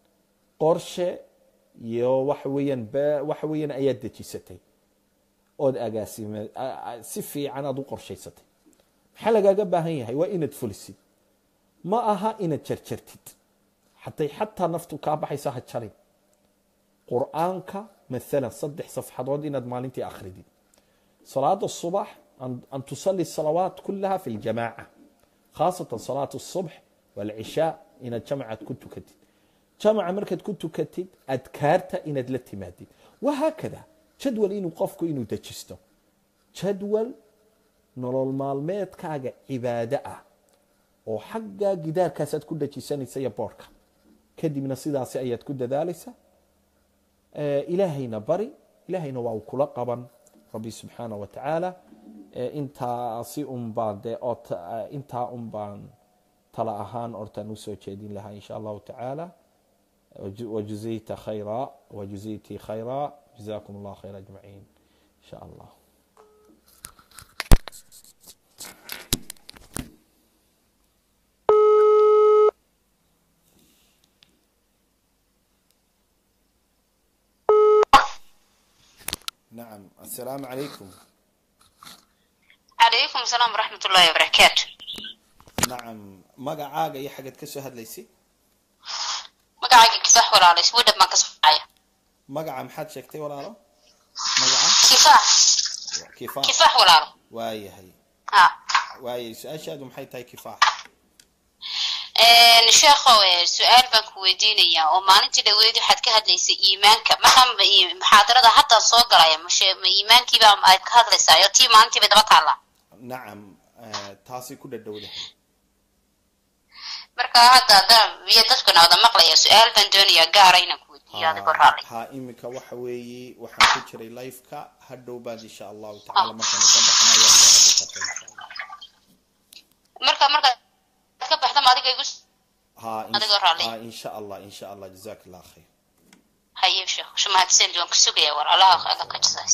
qorshe iyo waxa weeyaan waxa weeyaan ayaad dejisatay ood agaasime si fiican aad u qorshaysatay maxaa lagaaga baahan yahay waa inaad fulisid ma aha inaad jarjartid hatay xataa naftu kaa baxaysa ha jarin qur-aanka maalan saddex safxadood inaad maalintii akhridid salaada subax an tusali salawaat kulaha fi ljamaaca khaasatan salaat الصubx wاlcishaa inaad jamcaad ku tukatid jamca markaad ku tukatid adkaarta inaad la timaadid wahaakada jadwal inuu qofku inuu dejisto jadwal nolol maalmeedkaaga cibaado ah oo xaggaa gidaarkaasaad ku dejisanaysa iyo boorhka kadibna sidaasi ayaad ku dadaalaysa ilaahayna bari ilaahayna waa uu kula qaban rabbi subxaana wa tacaala intaasi un baan dee oo intaa un baan tala ahaan ortaan usoo jeedin lahaa in sha allahu tacaala wajuzayta khayra wajuzayti khayra jazakum allah khayr ajmaciin in sha allah nacam assalaamu calaykum calaykum asalaam waraxmat ullahi wabarakaatu nacam magacaaga iyo xagaad ka soo hadlaysay magacayga kisax walaalo sweden baan ka socaya magaca maxaad sheegtay walaalo magaca kifaax kifaax kifaax walaalo waayahay ha waayay su-aashaadu maxay tahay kifaax sheekhow su-aal baan ku weydiinayaa oo maalintii dhaweyd waxaad ka hadlaysay iimaanka markaa muxaadarada hadda soo galaya mashe ma iimaankiiba aad ka hadlaysaa oo tii maalintii bay daba taallaa nacam taasay ku dhadhowdahay marka hadda hadda iyo dadkuna wada maqlaya su-aal baan doonayaa gaara inaan ku weydiiyo adigoo raalli ha iminka waxa weeye waxaan ku jiray liveka hadhow baad insha allahu tacala markaanu ka baxna ayaad soo hadli karta insha allah marka markaad ka baxda ma adiga igu ha Adigoo raalli. ha insha allah insha allah jazak allah khayr mahadsan waan ku sugaya war allaha aga ka jasaas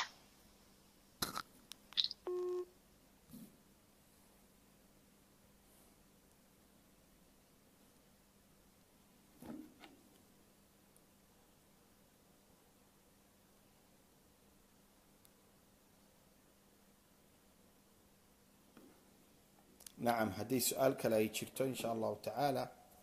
nacam haddii su-aal kale ay jirto in sha allahu tacaala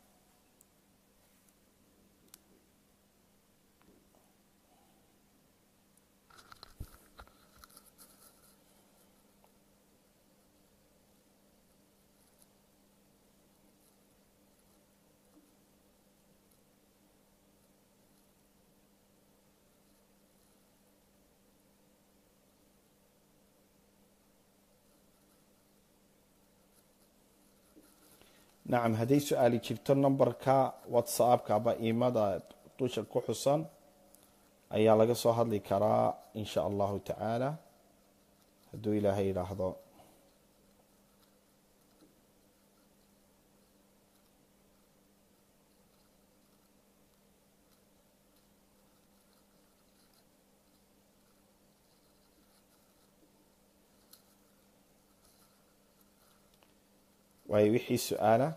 nacam hadday su-aali jirto numberka whatsappka aba iimada dusha ku xusan ayaa laga soo hadli karaa in sha allahu tacaala hadduu ilaahay yidhaahdo waayo wixii su-aala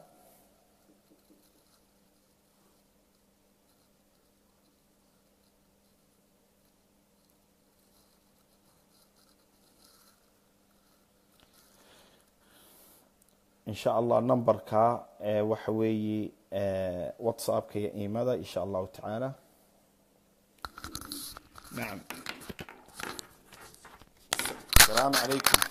in sha allah numberka ee waxa weeye whatsappka iyo iimada in sha allahu tacaala nacam asalaamu calaykum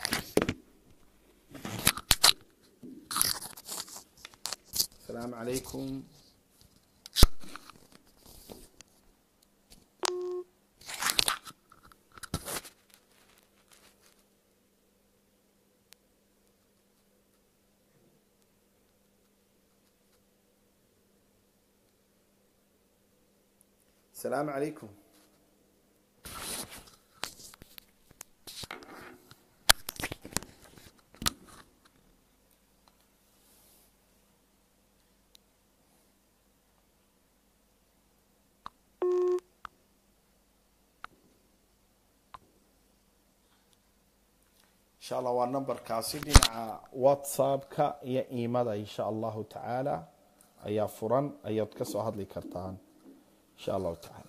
السلام عليكم السلام عليكم insha allah waa numberkaasi dhinaca whatsappka iyo iimada insha allahu tacaala ayaa furan ayaad ka soo hadli kartaan insha allahu tacaala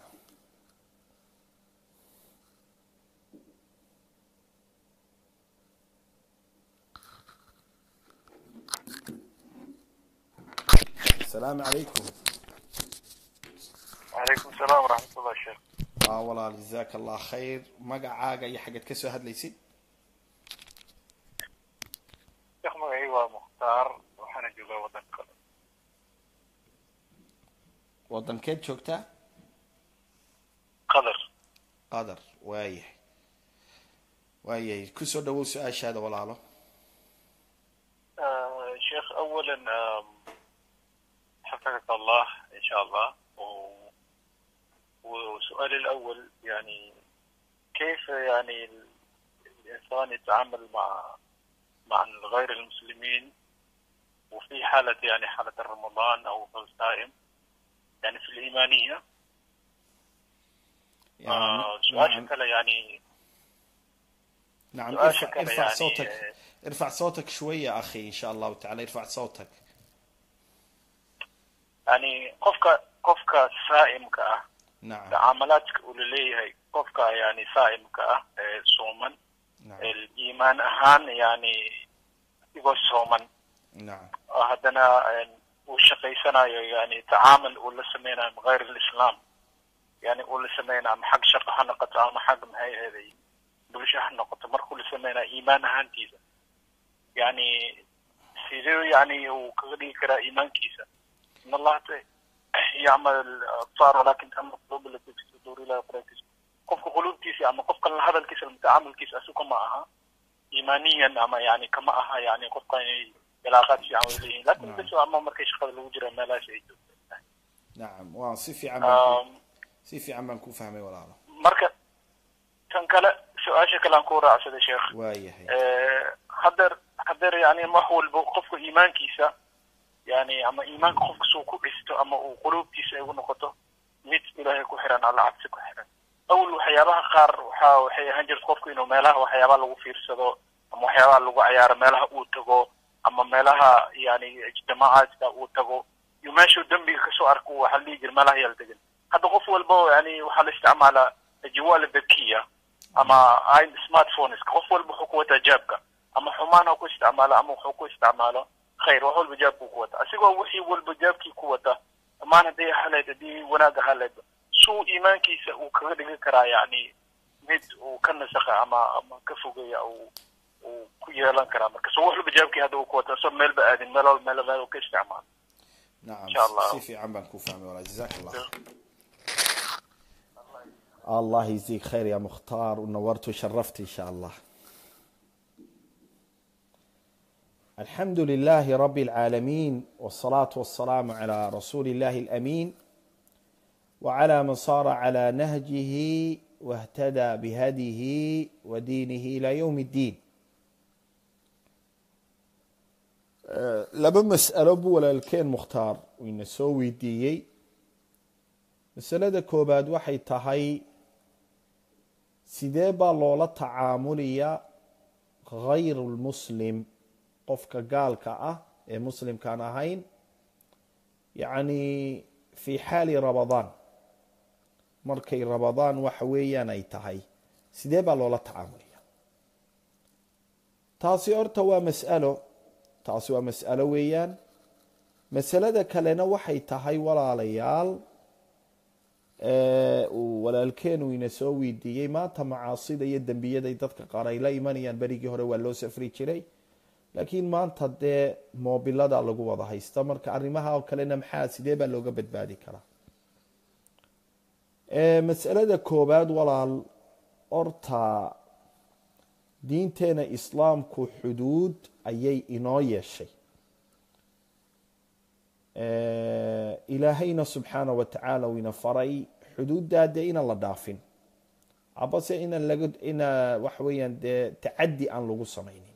asalaamu calaykum وعليكم السلام ورحمة الله شيخ waa walaal jazaaka allah khayr magacaaga iyo xaggeed ka soo hadlaysid شيخ magacayga waa mukhtaar waxaana joogaa wadanka wadankeed joogtaa qatar qadar waayahay waayahay kusoo dhawow su-aashaada walaalo آه، شيخ أولا آم، حفظك الله إن شاء الله و- وسؤالي الأول يعني كيف يعني ال- الإنسان يتعامل مع مع غير المسلمين وفي حالة يعني حالة رمضان أو الصائم يعني في الإيمانية آه، سؤال نعم شكله يعني نعم سؤال ارفع, شكله ارفع يعني صوتك آه، ارفع صوتك شوية أخي إن شاء الله تعالى ارفع صوتك يعني قفك قفك سائم كأه نعم تعاملاتك ولليه قفك يعني سائم كأه آه، صوما نعم الإيمان أهان يعني يقول صوما نعم هدنا وشقيسنا يعني تعامل ولا سمينا غير الإسلام يعني ولا سمينا حق شق حنقة أما حق هاي هذه بلش حنقة مركو سمينا إيمان هانتيزا يعني سيدو يعني وكغدي كرا إيمان كيسا إن الله ت- يعمل الأبصار ولكن أما القلوب التي في الصدور لا يقرأكس قفك قلوب كيسا أما قفك هذا الكيس المتعامل كيس أسوك معها إيمانيا أما يعني كما أها يعني قفك علاقات في عمله لكن نعم. بس أما مركز شغل الوجرة ما لا شيء نعم waa si fiican baan ku آم، si fiican baan ku fahmay walaalo marka tan kale su-aasha kale aan ku raacsada sheekh waayahay hadeer hadeer yani wax walba qofka iimaankiisa yani ama iimaanka qofka suu ku dhisto ama uu quluubtiisa ay u noqoto mid ilaahay ku xiran alla cabsi ku xiran awal waxyaabaha qaar waxa waxay ahaan jirta qofku inuu meelaha waxyaabaha lagu fiirsado ama waxyaabaha lagu cayaaro meelaha uu tago ama meelaha yani ijtimaacaadka uu tago iyo meeshuu dembiga kasoo arko waxaa la dhihi jira meelaha yaala degan hadda qof walba yani waxaa la isticmaalaa jawaala dakiya ama smartphones qof walba wuxuu ku wataa jaabka ama xumaan ha ku isticmaalo ama wuxuu ku isticmaalo khayr wax walba jaabkuu ku wata asigoo wixii walba jaabkii ku wata dhammaan haddii haleed haddii wanaag haleed suu iimaankiisa uu kaga dhigi karaa yani mid uu ka nasaqa ama ama ka fogeeya uu uu ku yeelan karaa marka so wax walba jaabkii hadda uu ku wata so meelba aadin meel walba meel meel uu ka isticmaalo نعم إن شاء الله. si fiican baan ku fahmay walaal jazaak allah الله يجزيك خير يا مختار ونورت وشرفت إن شاء الله الحمد لله رب العالمين والصلاة والسلام على رسول الله الأمين وعلى من صار على نهجه واهتدى بهديه ودينه إلى يوم الدين أه، لما مسألة بو ولا الكين مختار وإن سوي ديي masalada koobaad waxay tahay sidee baa loola tacaamulaya khayru lmuslim qofka gaalka ah ee muslimkaan ahayn yacni fi xaali rabadaan markay rabadaan waxa weeyaan ay tahay sidee baa loola tacaamulaya taasi horta waa mas'alo taasi waa mas'alo weeyaan masalada kalena waxay tahay walaalayaal uu walaalkeenu ina soo weydiiyey maanta macaasida iyo dembiyaday dadka qaar ay la imanayaan berigii hore waa loo safri jiray laakiin maanta dee moobilada lagu wada haysta marka arrimaha oo kalena maxaa sidee baa looga badbaadi karaa masalada koobaad walaal horta diinteena islaamku xuduud ayay inoo yeeshay ilaahayna subxaana wa tacaala uu ina faray xuduuddaa dee inaan la dhaafin abase inaan laga ina waxa weeyaan dee tacaddi aan lagu samaynin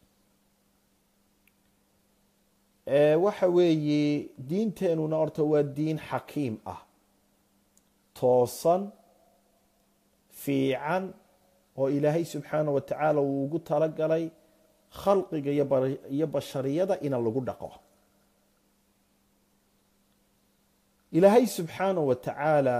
waxa weeye diinteenuna horta waa diin xakiim ah toosan fiican oo ilaahay subxaana wa tacaala uu ugu talagalay khalqiga iyo bashariyada ina lagu dhaqo ilaahay subxaana wa tacaala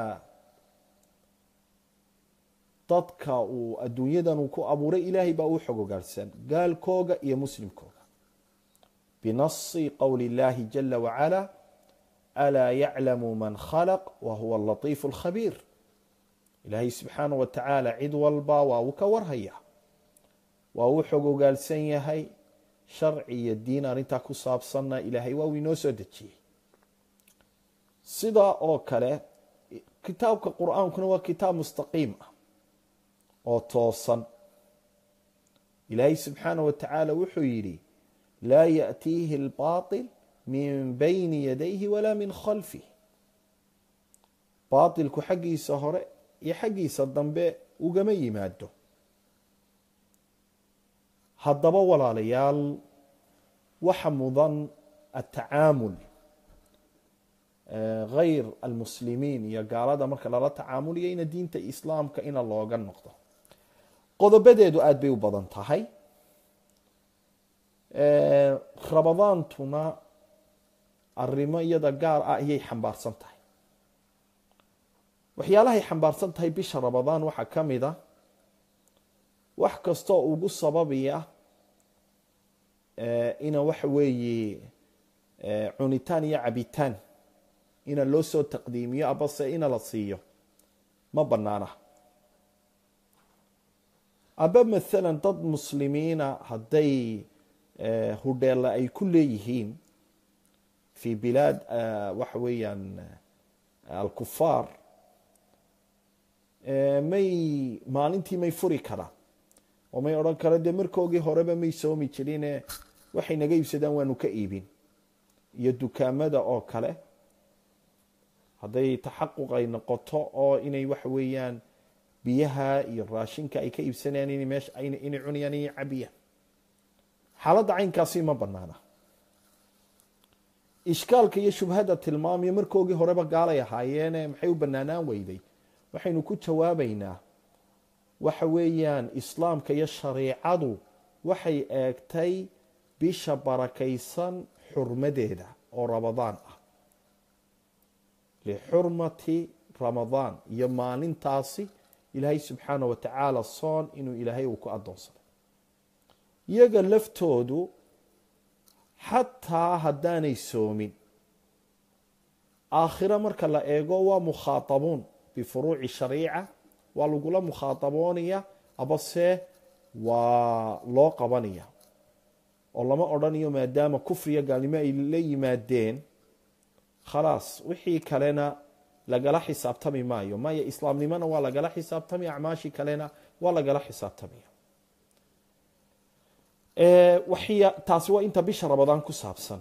dadka uu adduunyadan uu ku abuuray ilaahay baa uu xog ogaarsan gaalkooga iyo muslimkooga binasi qowli اllahi jala wacala alaa yaclamu man khalaq wa huwa alatiifu اlkhabiir ilaahay subxaana wa tacaala cid walba waa uu ka warhaya waa uu xog ogaalsan yahay sharci iyo diin arrintaa ku saabsanna ilaahay waa uu inoo soo dejiyey sidaa oo kale kitaabka qur-aankuna waa kitaab mustaqiim ah oo toosan ilaahay subxaana wa tacaala wuxuu yidhi laa yaأtiihi اlbaطil min bayni yadayhi walaa min khalfih baatilku xaggiisa hore iyo xaggiisa dambe ugama yimaado haddaba walaalayaal waxa mudan atacaamul hayr almuslimiin iyo gaalada marka lala tacaamulayo ina diinta islaamka ina looga noqdo qodobadeedu aada bay u badan tahay rabadaantuna arrimo iyada gaar ah ayay xambaarsan tahay waxyaalahay xambaarsan tahay bisha rabadaan waxaa ka mid a wax kastoo ugu sababaya ina waxa weeye cunitaan iyo cabitaan ina loo soo taqdiimiyo abase ina la siiyo ma banaana aba maalan dad muslimiina hadday hudheella ay ku leeyihiin fi bilaad waxa weeyaan alkufaar may maalintii may furi karaan oo may odhan karo dee markoogii horeba may soomi jirine waxay naga iibsadaan waanu ka iibin iyo dukaamada oo kale hadday taxaquq ay noqoto oo inay waxa weeyaan biyaha iyo raashinka ay ka iibsanayaan in meesha inay cunayaan inay cabiyaan xaaladda caynkaasi ma banaana ishkaalka iyo shubhada tilmaamiyo markoogii horeba gaalay ahaayeene maxay u banaanaan weyday waxaynu ku jawaabaynaa waxa weeyaan islaamka iyo shareicadu waxay eegtay bisha barakaysan xurmadeeda oo ramadaan ah lixurmati ramadaan iyo maalintaasi ilaahay subxaana wa tacaala soon inuu ilaahay uu ku addoonsaday iyaga laftoodu xataa haddaanay soomin aakhiro marka la eego waa mukhaatabuun bifuruuci shariica waa lagula mukhaataboonaya abase waa loo qabanaya oo lama odhanayo maadaama kufriya gaalnimo ay la yimaadeen khalaas wixii kalena lagala xisaabtami maayo maya islaamnimona waa lagala xisaabtamaya acmaashii kalena waa lagala xisaabtamaya taasi waa inta bisha ramadaan ku saabsan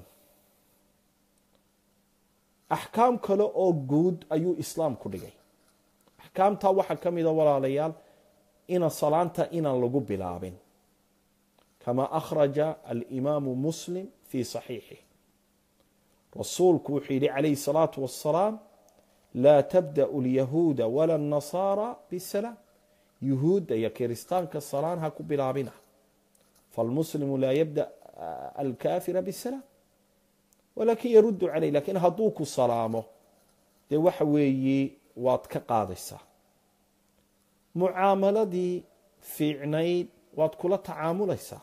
axkaam kale oo guud ayuu islaamku dhigay axkaamtaa waxaa ka mida walaalayaal ina salaanta inaan lagu bilaabin kama akhraja alimaamu muslim fii saxiixih rasuulku wuxuu yidhi calayhi الsalaatu wassalaam laa tabda'u lyahuuda wala الnasaara bisalaam yuhuudda iyo kiristaanka salaan ha ku bilaabina falmuslimu laa yabda alkafira bisalaam walakin yaruddu caleyh lakin hadduu ku salaamo dee waxa weeye waad ka qaadaysaa mucaamaladii fiicnayd waad kula tacaamulaysaa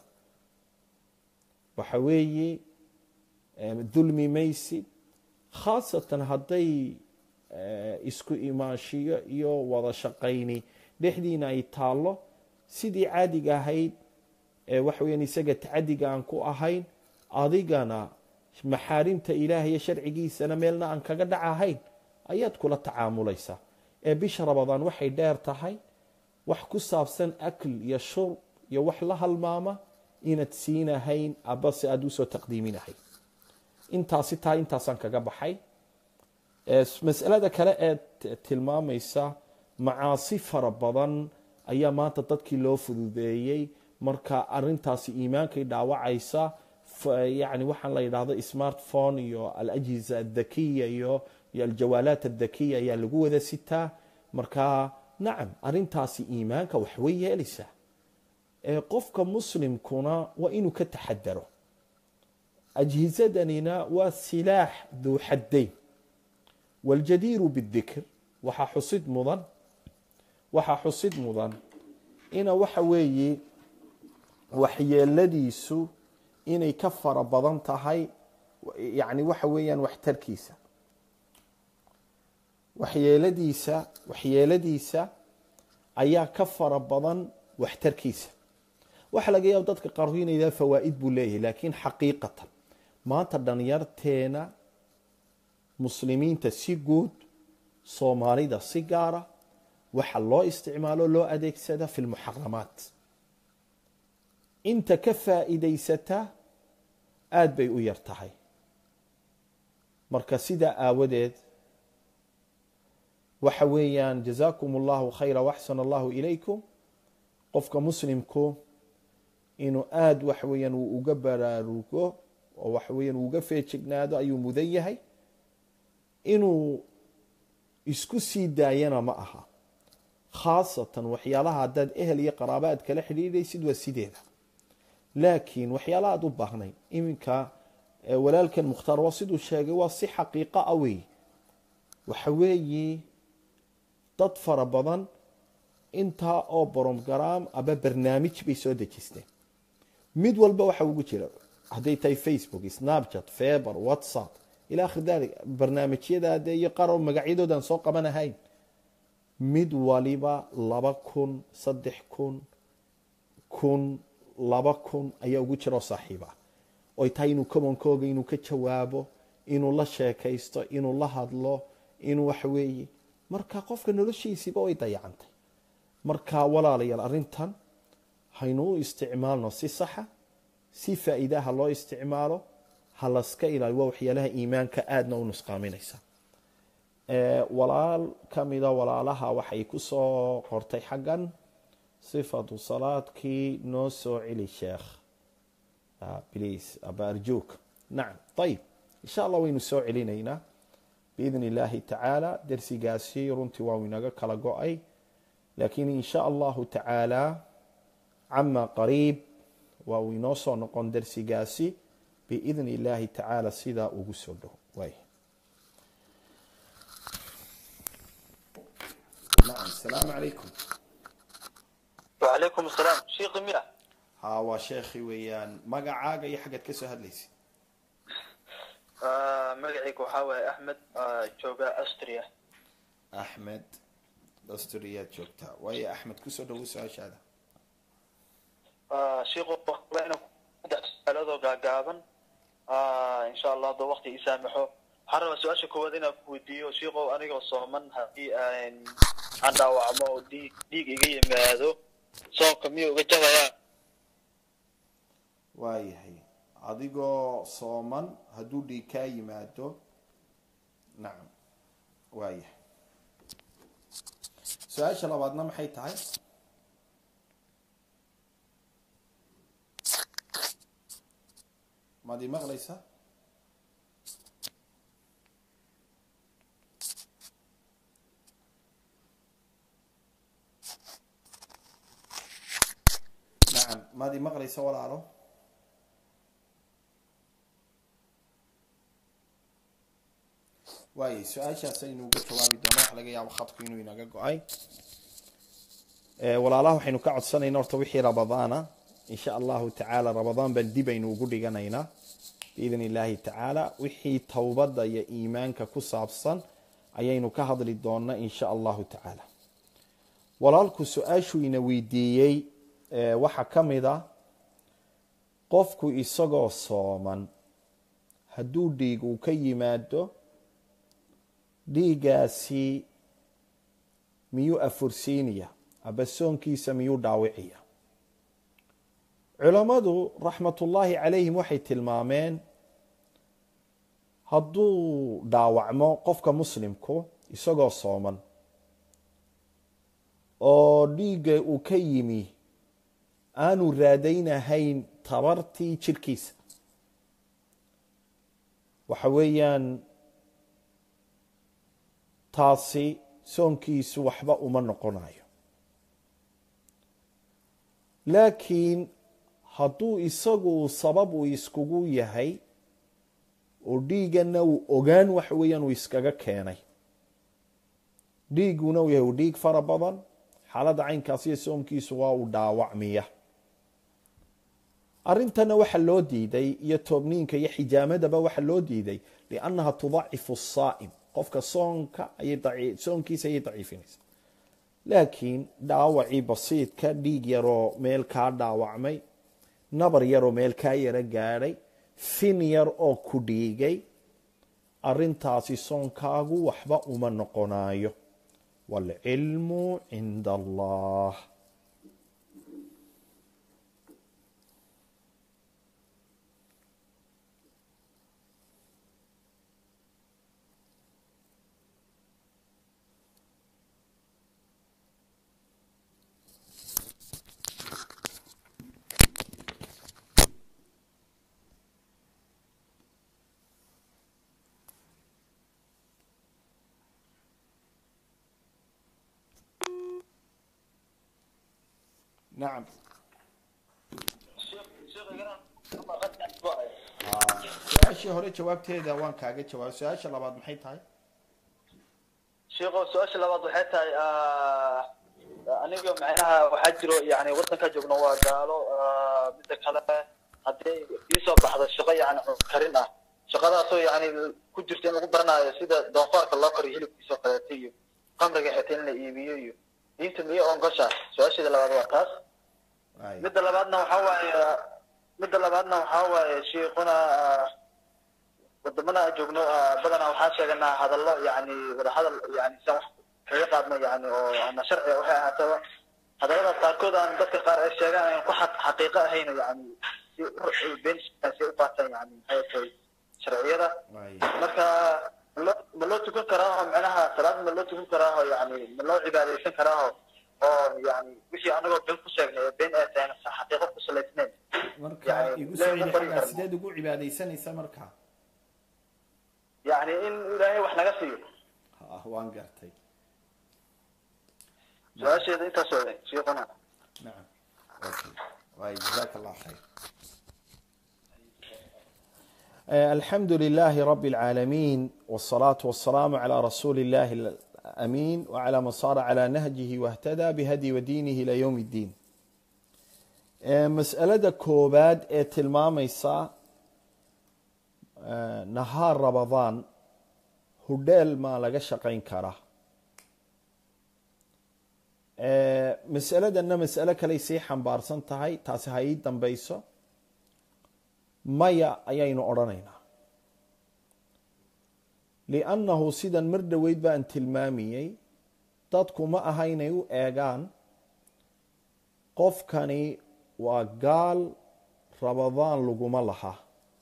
waxa weeye dulmi maysid khaasatan hadday isku imaanshiyo iyo wada shaqayni dhexdiina ay taallo sidii caadiga ahayd waxa weyaan isaga tacadiga aan ku ahayn adigana maxaarimta ilaah iyo sharcigiisana meelna aan kaga dhac ahayn ayaad kula tacaamulaysaa ee bisha ramadaan waxay dheer tahay wax ku saabsan akl iyo shurb iyo wax la halmaama inaad siinahayn abase aada usoo taqdiiminahayn intaasi taa intaasaan kaga baxay masalada kale ee tilmaamaysa macaasi fara badan ayaa maanta dadkii loo fududeeyey marka arintaasi iimaankay dhaawacaysa yani waxaan la yidhahdo smartphone iyo alajiza adhakiya iyo iyo aljawaalaat adhakiya ayaa lagu wada sitaa marka nacam arintaasi iimaanka waxway yeelaysaa qofka muslimkuna waa inuu ka taxadaro ajhizadanina waa silaax duu xaddayn waljadiiru bidikr waxaa xusid mudan waxaa xusid mudan ina waxa weeye waxyeeladiisu inay ka fara badan tahay yani waxa weeyaan waxtarkiisa waxyeeladiisa waxyeeladiisa ayaa ka fara badan waxtarkiisa waxaa laga yaaba dadka qaarku inay yidhaha fawaa'id buu leeyahay laakiin xaqiiqatan maanta dhalinyarteena muslimiinta si guud soomaalida si gaara waxa loo isticmaalo loo adeegsada fi lmuxaramaat inta ka faa'iidaysata aada bay u yar tahay marka sidaa aawadeed waxa weeyaan jazaakum allahu khayra waxsan allahu ilaykum qofka muslimku inuu aada waxa weeyaan uu uga baraarugo oo waxa weeyaan uu uga feejignaado ayuu mudan yahay inuu isku sii daayana ma aha khaasatan waxyaalaha haddaad ehel iyo qaraaba aad kala xidhiidhaysid waa sideeda laakiin waxyaalaha aad u baahnayn iminka walaalkan mukhtaar waa siduu sheegay waa si xaqiiqo ah wey waxa weeye dad fara badan intaa oo bromgaraam aba barnaamij bay soo dejisteen mid walba waxa ugu jira hadday tahay facebook snapchat feber whatsapp ila akhir dalik barnaamijyadaade iyo qaar oo magacyadoodan soo qabanahayn mid waliba laba kun saddex kun kun laba kun ayaa ugu jira oo saaxiib ah oy tahay inuu komankooga inuu ka jawaabo inuu la sheekaysto inuu la hadlo inuu waxa weeye marka qofka noloshiisiiba way dayacantay marka walaalayaal arrintan haynu u isticmaalno si saxa si faa-iidaha loo isticmaalo ha laska ilaaliyo waa waxyaalaha iimaanka aadna u nusqaaminaysa walaal ka mida walaalaha waxay ku soo qortay xaggan sifatu salaadkii noo soo celi sheekh please aba arjuuk nacam ayib insha allah waynu soo celinaynaa biidn illaahi tacaala dersigaasi runtii waa inaga kala go-ay laakiin insha allahu tacaala cama qariib waa uu inoo soo noqon dersigaasi biidn illaahi tacaala sidaa ugu soo dhow waay nacam asalaamu calaykum وعليكم السلام شيخ ميا ha waa sheekhi weeyaan magacaaga iyo xaggaad ka soo hadlaysa آه مقعيك وحاوي أحمد آه جوجا أستريا axmed asturiyaad joogtaa waayo axmed kusoo dhawo su-aashaada آه شيخ وحاوي سؤالادو قاقابا آه إن شاء الله دو وقت يسامحو حرم سؤال كواد إنا كويديو شيخو أنيقو صومن هدي آن عن داوعمو ديك ديك إيجي مادو صوم كميو وجهايا waayahay adigoo sooman hadduu dhiig kaa yimaado nacam waayahay su-aasha labaadna maxay tahay maad ii maqlaysa nacam maad ii maqlaysa walaalo waayay su-aashaas aynu uga jawaabi doona waxa laga yaabo khadku inuu inaga go-ay walaalaha waxaynu ka codsanayna horta wixii rabadaana insha allahu tacaala rabadaan baan dib aynu ugu dhiganaynaa biidn illaahi tacaala wixii towbadda iyo iimaanka ku saabsan ayaynu ka hadli doona insha allahu tacaala walaalku su-aashuu ina weydiiyey waxaa ka mid a qofku isagoo sooman hadduu dhiig uu ka yimaado dhiigaasi miyuu afursiinaya aba soonkiisa miyuu dhaawiciya culammadu raxmatullaahi calayhim waxay tilmaameen hadduu dhaawacmo qofka muslimku isagoo sooman oo dhiigga uu ka yimi aanu raadaynahayn tabartii jirhkiisa waxa weeyaan taasi soonkiisu waxba uma noqonayo laakiin hadduu isagu sabab uu iskugu yahay oo dhiiggana uu ogaan waxa weeyaan uu iskaga keenay dhiigguna uu yahay uu dhiig fara badan xaaladda caynkaas iyo soomkiisu waa uu dhaawacmiya arrintana waxa loo diiday iyo toobniinka iyo xijaamadaba waxa loo diiday liannaha tudacifu asaa'im qofka soonka ayay soonkiisa ayay daciifinaysa laakiin dhaawacii basiidka dhiig yaroo meel kaa dhaawacmay nabar yaroo meel kaa yaro gaadhay fin yar oo ku dhiigay arrintaasi soonkaagu waxba uma noqonayo waalcilmu cinda allah nacam su-aashii hore jawaabteeda waan kaaga jawaabay su-aasha labaad maxay tahay sheekho su-aasha labaad waxay tahay aniga macnaha waxaa jiro yani wadanka joogno waa gaalo midda kale haddii iisoo baxdo shaqo yani karin ah shaqadaasoo yani ku jirta in lagu baranayo sida doonfaarka loo kariyo hilibkiisoo kaleeto iyo qamriga xitaa in la iibiyo iyo diinta miyo oongosha su-aasheeda labaad waa taas midda labaadna waxaa waaye midda labaadna waxaa waaye sheikuna wadamada aan joogno badanaa waxaan sheeganaa hadallo yani wadahadal yani sian wax kaga qaadno yani oo ama sharciga waxay ahaataba hadalladaas qaarkood aan dadka qaar ay sheegaan aan ku xaqiiqo ahayn yani si been si u qaataan yani maxay tahay sharciyada marka ma loo tukan karaaho macnaha salaad ma loo tukan karaaho yani ma loo cibaadaysan karaaho oo yani wixii anagoo been ku sheegnay been ay tahay xaqiiqo ku salaysnayn marka igu soo celi xaggaa sideed ugu cibaadaysanaysa marka yani in ilaahay wax naga siiyo ha waan gartay su-aasheeda intaas oo sheekuna نعم أوكي. طيب جزاك الله خير آه، الحمد لله رب العالمين والصلاة والسلام على رسول الله الأمين وعلى من صار على نهجه واهتدى بهدي ودينه إلى يوم الدين آه، مسألة كوباد ee tilmaamaysa آه، نهار رمضان hudheel maa laga shaqayn karaa Ee, masaladanna masalo kaley sii xambaarsan tahay taasi ha ii dambayso maya ayaynu odhanaynaa liannahu sidan mar dhoweyd baan tilmaamiyey dadku ma aha inay u eegaan qofkani waa gaal rabadaan laguma laha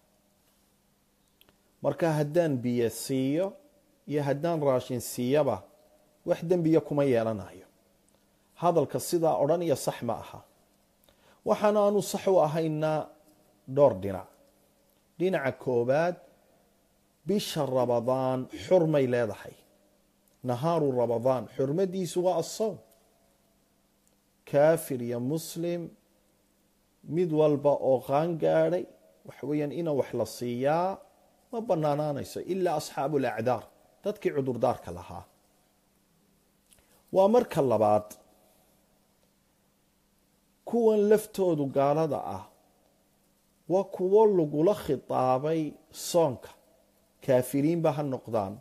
marka haddaan biyo siiyo iyo haddaan raashin siiyaba wax dembiya kuma yeelanayo hadalka sidaa odhanaya sax ma aha waxaana aanu sax u ahaynaa dhowr dhinac dhinaca koobaad bisha rabadaan xurmay leedahay nahaaru rabadaan xurmadiisu waa asowm kaafir iyo muslim mid walba oo qaan gaadhay waxa weeyaan ina wax la siiyaa ma banaanaanayso ilaa asxaabu alacdaar dadkii cudurdaarka lahaa waa marka labaad kuwan laftoodu gaalada ah waa kuwo lagula khitaabay soonka kaafiriinba ha noqdaan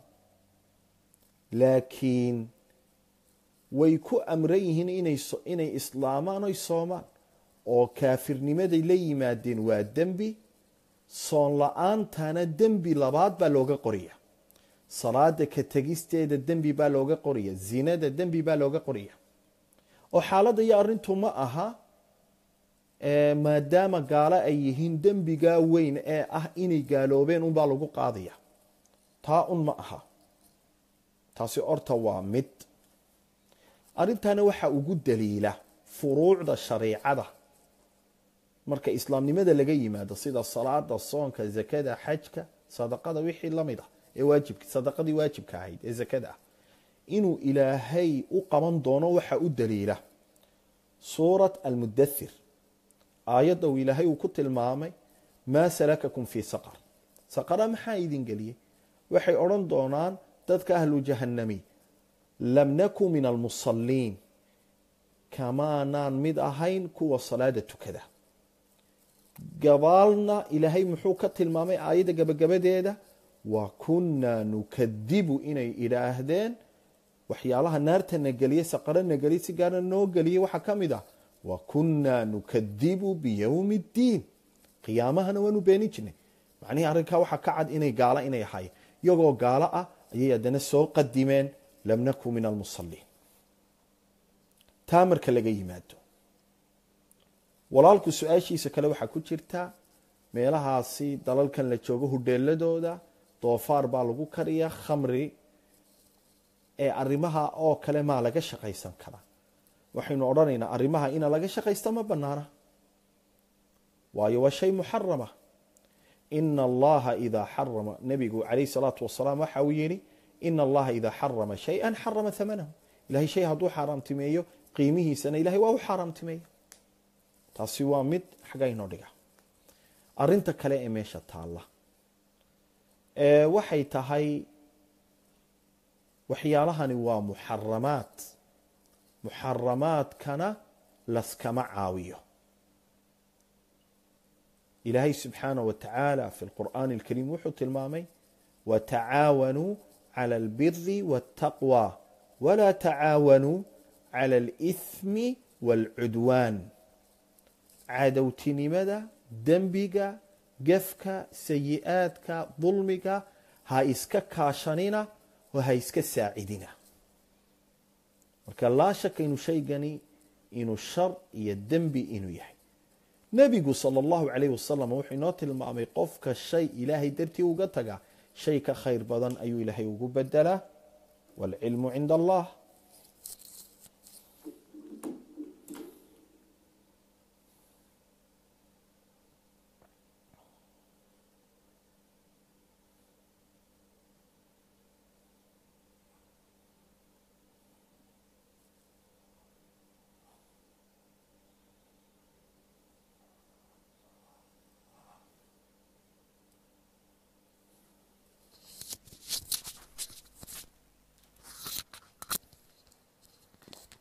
laakiin way ku amran yihiin inay so- inay islaamaan oy soomaan oo kaafirnimaday la yimaadeen waa dembi soon la-aantana dembi labaad baa looga qoraya salaada ka tegisteeda dembi baa looga qoraya zinada dembi baa looga qoraya oo xaaladda iyo arrintu ma aha ee maadaama gaalo ay yihiin dembigaa weyn ee ah inay gaaloobeen unbaa lagu qaadaya taa un ma aha taasi horta waa mid arrintana waxaa ugu daliila furuucda shariicada marka islaamnimada laga yimaado sida salaada soonka zakada xajka sadaqada wixii lamid ah ee waajibka sadaqadii waajibka ahayd ee zakada ah inuu ilaahay u qaban doono waxaa u daliila suurat almudathir aayadda uu ilaahay uu ku tilmaamay maa salakakum fii saqar saqara maxaa idin geliyey waxay odhan doonaan dadka ahlu jahannami lam naku min almusaliin kamaanaan mid ahayn kuwa salaada tukada gabaalna ilaahay muxuu ka tilmaamay aayadda gabagabadeeda wa kunnaa nukadibu inay idhaahdeen waxyaalaha naartana geliyey saqarana geliyey si gaarna noo geliyey waxaa ka mid ah wa kunnaa nukadibu biyowmi ddiin qiyaamahana waanu beenin jirnay macnihii arrinkaa waxaa ka cad inay gaalo inay ahaayeen iyagoo gaalo ah ayay haddana soo qadimeen lam naku min almusaliin taa marka laga yimaado walaalku su-aashiisa kale waxaa ku jirta meelahaasi dalalkan la joogo hudheeladooda doofaar baa lagu kariyaa khamri ee arrimaha oo kale maa laga shaqaysan karaa waxaynu odhanaynaa arrimaha ina laga shaqaysta ma banaana waayo waa shay muxarama ina allaha idaa xarama nebigu calayh salaatu wasalaam waxa uu yidhi ina allaha idaa xarama shay-an xarama hamanahu ilahay shay hadduu xaaraamtimeeyo qiimihiisana ilahay waa u xaaraamtimeeya taasi waa mid xagga inoo dhiga arinta kale ee meesha taalla ee waxay tahay waxyaalahani waa muxaramaad muxaramaadkana laskama caawiyo ilaahay subxaanaه wa tacaala fi lqur'aani اlkariim wuxuu tilmaamay watacaawanuu clى اlbiri wاtaqwى walaa tacaawanuu clى اlإثmi wاlcudwaan cadowtinimada dembiga gefka sayi-aadka dulmiga ha iska kaashanina oo ha iska saacidina marka laa shaka inuu shaygani inuu shar iyo dembi inuu yahay nebigu sala allahu calayh wasalam wuxuu inoo tilmaamay qofka shay ilaahay dartii uga taga shay ka khayr badan ayuu ilaahay ugu bedelaa waalcilmu cinda allah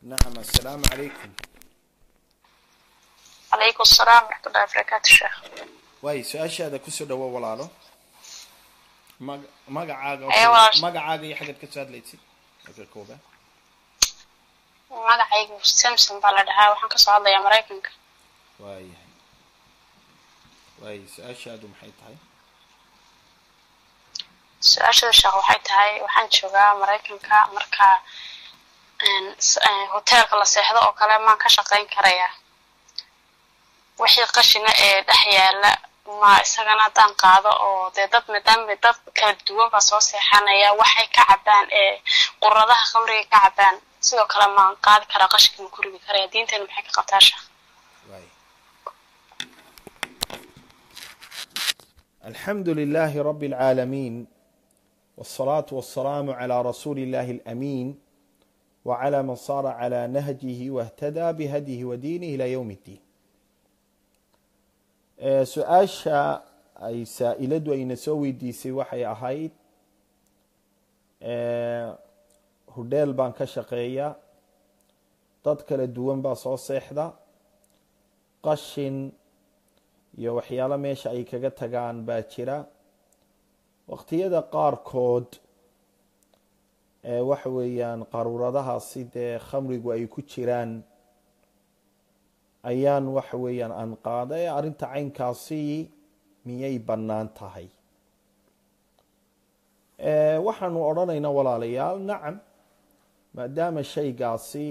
nacam assalaamu calaykum calaykum asalaam waraxmatullahi wabarakaatu sheekh waayo su-aashaada kusoo dhawo walaalo mag magacaaga Ee, walaal- magacaaga iyo xaggaad kasoo hadlaysid marka koobaad magacaygu samson baa la dhahaa waxaan kasoo hadlayaa maraykanka waayahay waayo su-aashaadu maxay tahay su-aashada sheekh waxay tahay waxaan joogaa maraykanka marka een, s- een, hoteelka la seexdo oo kale maan ka shaqayn karayaa wixii qashina ee dhex yaala ma isagana haddaan qaado oo dee dad maadaama dad kala duwan baa soo seexanaya waxay ka cabaan ee quradaha khamriga ka cabaan sidoo kale maan qaadi karaa qashinka ma ku ridi karaya diinteena maxay ka qabtaa sheekh waayo alxamdu lilahi rabi اlcaalamiin wالصalaaةu waالsalaamu عlى rasuuli اllahi اlأmiin wعlى man sara عlى nahjihi واhtadى bihadyihi wadiinih ilى ywm اddiin Eh, su-aasha ay saa-iladu ayna soo weydiisay waxay ahayd eh, hudheel baan ka shaqeeya dad kala duwan baa soo seexda qashin iyo waxyaalo meesha ay kaga tagaan baa jira waqtiyada qaarkood ee waxa weeyaan qaruuradahaasi dee khamrigu ay ku jiraan ayaan waxa weeyaan aan qaaday arrinta caynkaasi miyay bannaan tahay Eh, waxaanu odhanaynaa walaalayaal nacam maadaama shaygaasi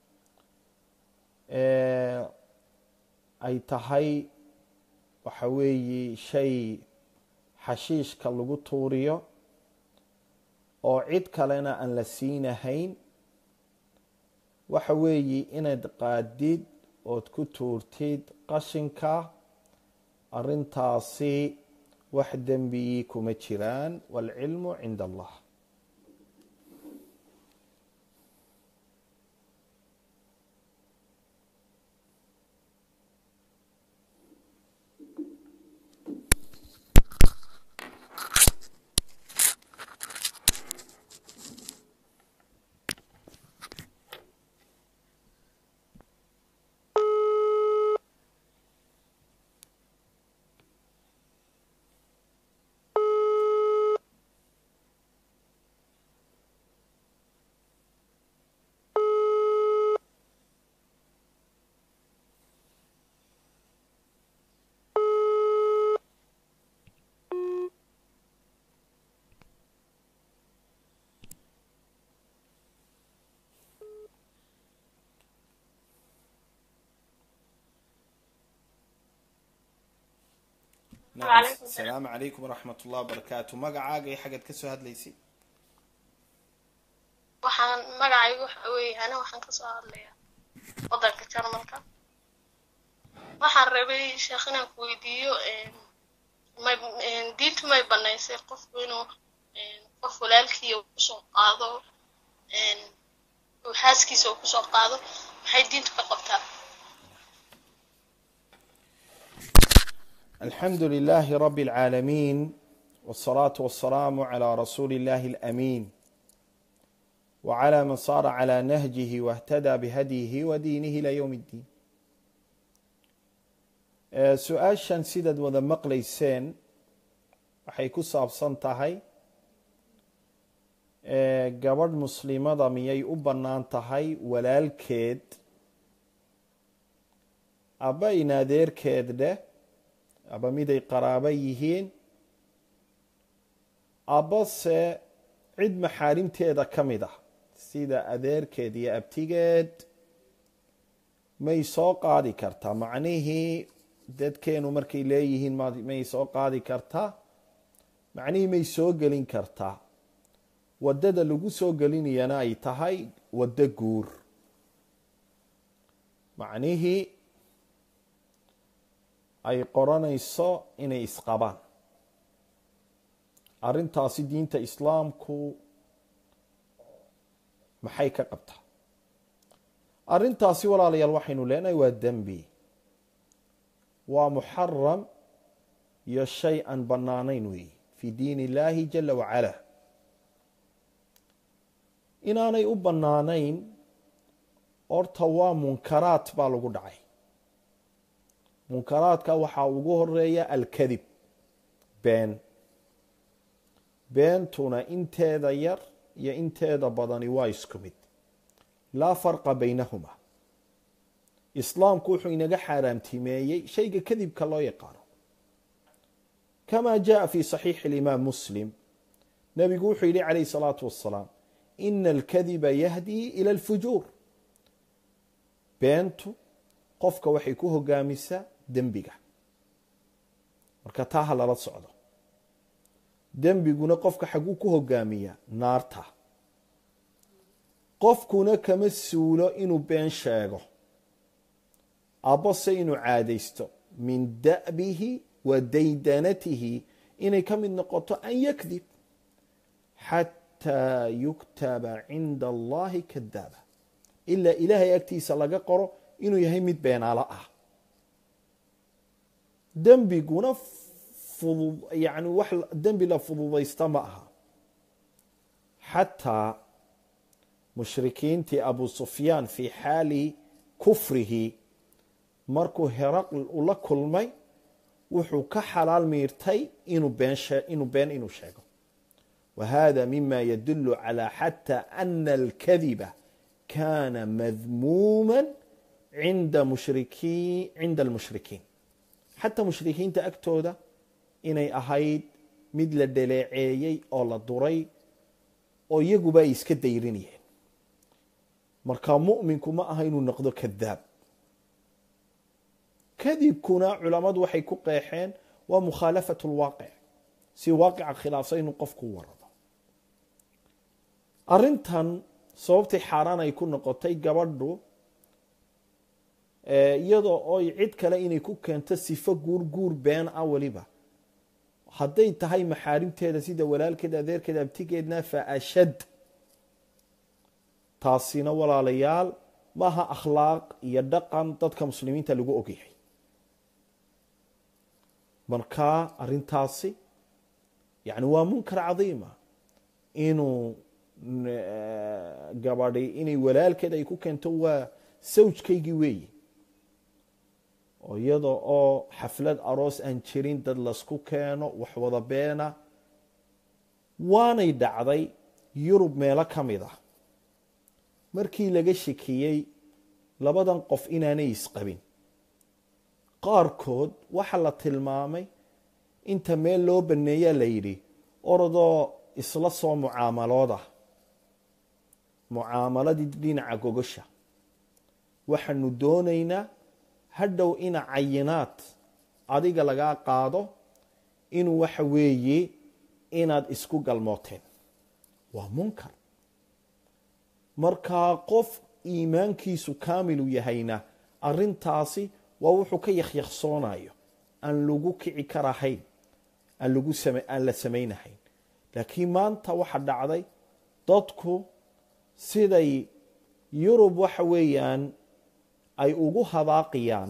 eh, ay tahay waxa weeye shay xashiishka lagu tuuriyo oo cid kalena aan la siinahayn waxa weeye inaad qaadid ood ku tuurtid qashinka arrintaasi wax dembi kuma jiraan waalcilmu cinda allah nacam Waalaikum asalaamu calaykum waraxmat ullahi wabarakaatu magacaaga iyo xaggaad kasoo hadlaysay waxaan magacaygu waxa weeye ana waxaan kasoo hadlayaa wadanka jarmalka waxaan rabay sheekh inaan ku weydiiyo een, may een, diintu may banaysay qofku inuu een, qof walaalkiiya uu kusoo qaado een, uu xaaskiisa uu kusoo qaado maxay diintu ka qabtaa الحمد لله رب العالمين والصلاة والسلام على رسول الله الأمين وعلى من صار على نهجه واهتدى بهديه ودينه إلى يوم الدين آه، su-aashan sidaad wada maqlayseen waxay ku saabsan tahay ee, gabadh muslimada miyay u bannaan tahay walaalkeed aba in adeerkeed dheh aba miday qaraabo yihiin abase cid maxaarimteeda ka mid ah sida adeerkeed iyo abtigeed may soo qaadi kartaa macnihii dadkeenu markay leeyihiin ma- may soo qaadi kartaa macnihii may soo gelin kartaa waddada lagu soo gelinayana ay tahay waddo guur macnihii ay qoranayso inay isqabaan arrintaasi diinta islaamku maxay ka qabtaa arrintaasi walaalayaal waxaynu leenahay waa dembi waa muxaram iyo shay aan bannaanayn weeye fi diin illaahi jala wacala inaanay u bannaanayn horta waa munkaraat baa lagu dhacay munkaraadka waxaa ugu horeeya alkadib been beentuna inteeda yar iyo inteeda badani waa isku mid laa farqa baynahuma islaamku wuxuu inaga xaaraamtimeeyey shayga kadibka loo yaqaano kama jaءa fi صaxiixi اlimaam muslim nabigu wuxuu yihi calayh الsalaatu wasalaam ina alkadiba yahdi ilى اlfujuur beentu qofka waxay ku hogaamisaa dembiga marka taa ha lala socdo dembiguna qofka xaguu ku hogaamiyaa naarta qofkuna kama suulo inuu been sheego abbase inuu caadaysto min da'bihi wa daydanatihi inay ka mid noqoto an yakdib xataa yuktaba cinda allahi kadaaba ilaa ilaahay agtiisa laga qoro inuu yahay mid beenaalo ah dembiguna fudud yani wax dembi la fududaysta ma aha xataa mushrikiintii abu sufyaan fii xaali kufrihi markuu heraql ula kulmay wuxuu ka xalaal miirtay inuu been inuu been inuu sheego wa hada mima yadulu calى xatى ana alkadiba kana madmuuma cinda mushriki cinda almushrikiin xataa mushrikiinta agtooda inay ahayd mid la dhaleeceeyey oo la duray oo iyaguba ay iska dayrinayeen marka mu'minku ma aha inuu noqdo kadaab kadibkuna culammadu waxay ku qeexeen waa mukhaalafat lwaaqic si waaqica khilaafsan inuu qofku warado arrintan sababtay xaaraan ay ku noqotay gabadhu iyadoo oy cid kale inay ku keento sifo guur guur been ah weliba hadday tahay maxaarimteeda sida walaalkeed adeerkeed abtigeedna fa ashad taasina walaalayaal maaha akhlaaq iyo dhaqan dadka muslimiinta lagu ogyahay marka arintaasi yani waa munkar cadiima inuu gabadhi inay walaalkeed ay ku keento waa sawjkaygii weeyi oo iyada oo xaflad aroos aan jirin dad lasku keeno wax wada beena waanay dhacday yurub meelo ka mid ah markii laga shekiyey labadan qof inaanay isqabin qaarkood waxa la tilmaamay inta meel loo baneeyaa la yidhi orodoo isla soo mucaamalooda mucaamaladii dhinaca gogosha waxaanu doonaynaa hadhow ina cayinaad adiga lagaa qaado inuu waxa weeye inaad isku galmooteen waa munkar markaa qof iimaankiisu kaamilu yahayna arintaasi waa wuxuu ka yakyaksoonayo aan lagu kici karahayn aan la samaynahayn laakiin maanta waxa dhacday dadku siday yurub waxa weeyaan ay ugu hadaaqiyaan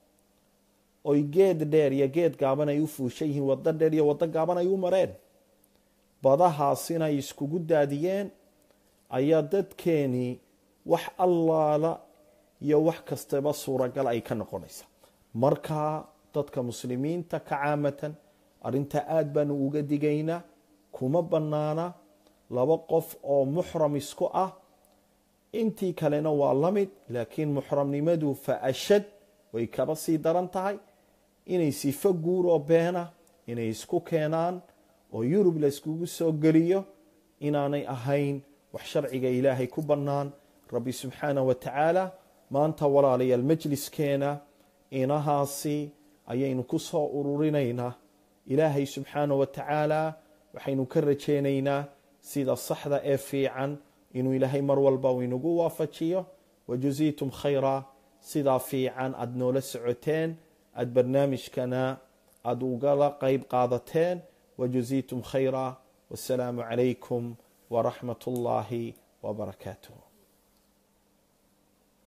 oy geed dheer iyo geed gaaban ay u fuushan yihiin waddo dheer iyo waddo gaaban ay u mareen badahaasina ay iskugu daadiyeen ayaa dadkeenii wax allaala iyo wax kastaba suuragal ay ka noqonaysa markaa dadka muslimiinta ka caamatan arrintaa aada baanu uga digaynaa kuma bannaana laba qof oo muxram isku ah intii kalena waa la mid laakiin muxramnimadu fa ashad way kaba sii daran tahay inay sifo guur oo beena inay isku keenaan oo yurub la iskugu soo geliyo inaanay ahayn wax sharciga ilaahay ku bannaan rabbi subxaanah wa tacaala maanta walaalayaal majliskeena inahaasi ayaynu ku soo ururinaynaa ilaahay subxaanah wa tacaala waxaynu ka rajaynaynaa sida saxda ee fiican inuu ilaahay mar walba uu inagu waafajiyo wajuziitum khayra sidaa fiican aada noola socoteen aada barnaamijkana aada ugala qeyb qaadateen wajuziitum khayra wasalaamu calaykum waraxmat ullaahi wbarakaatuh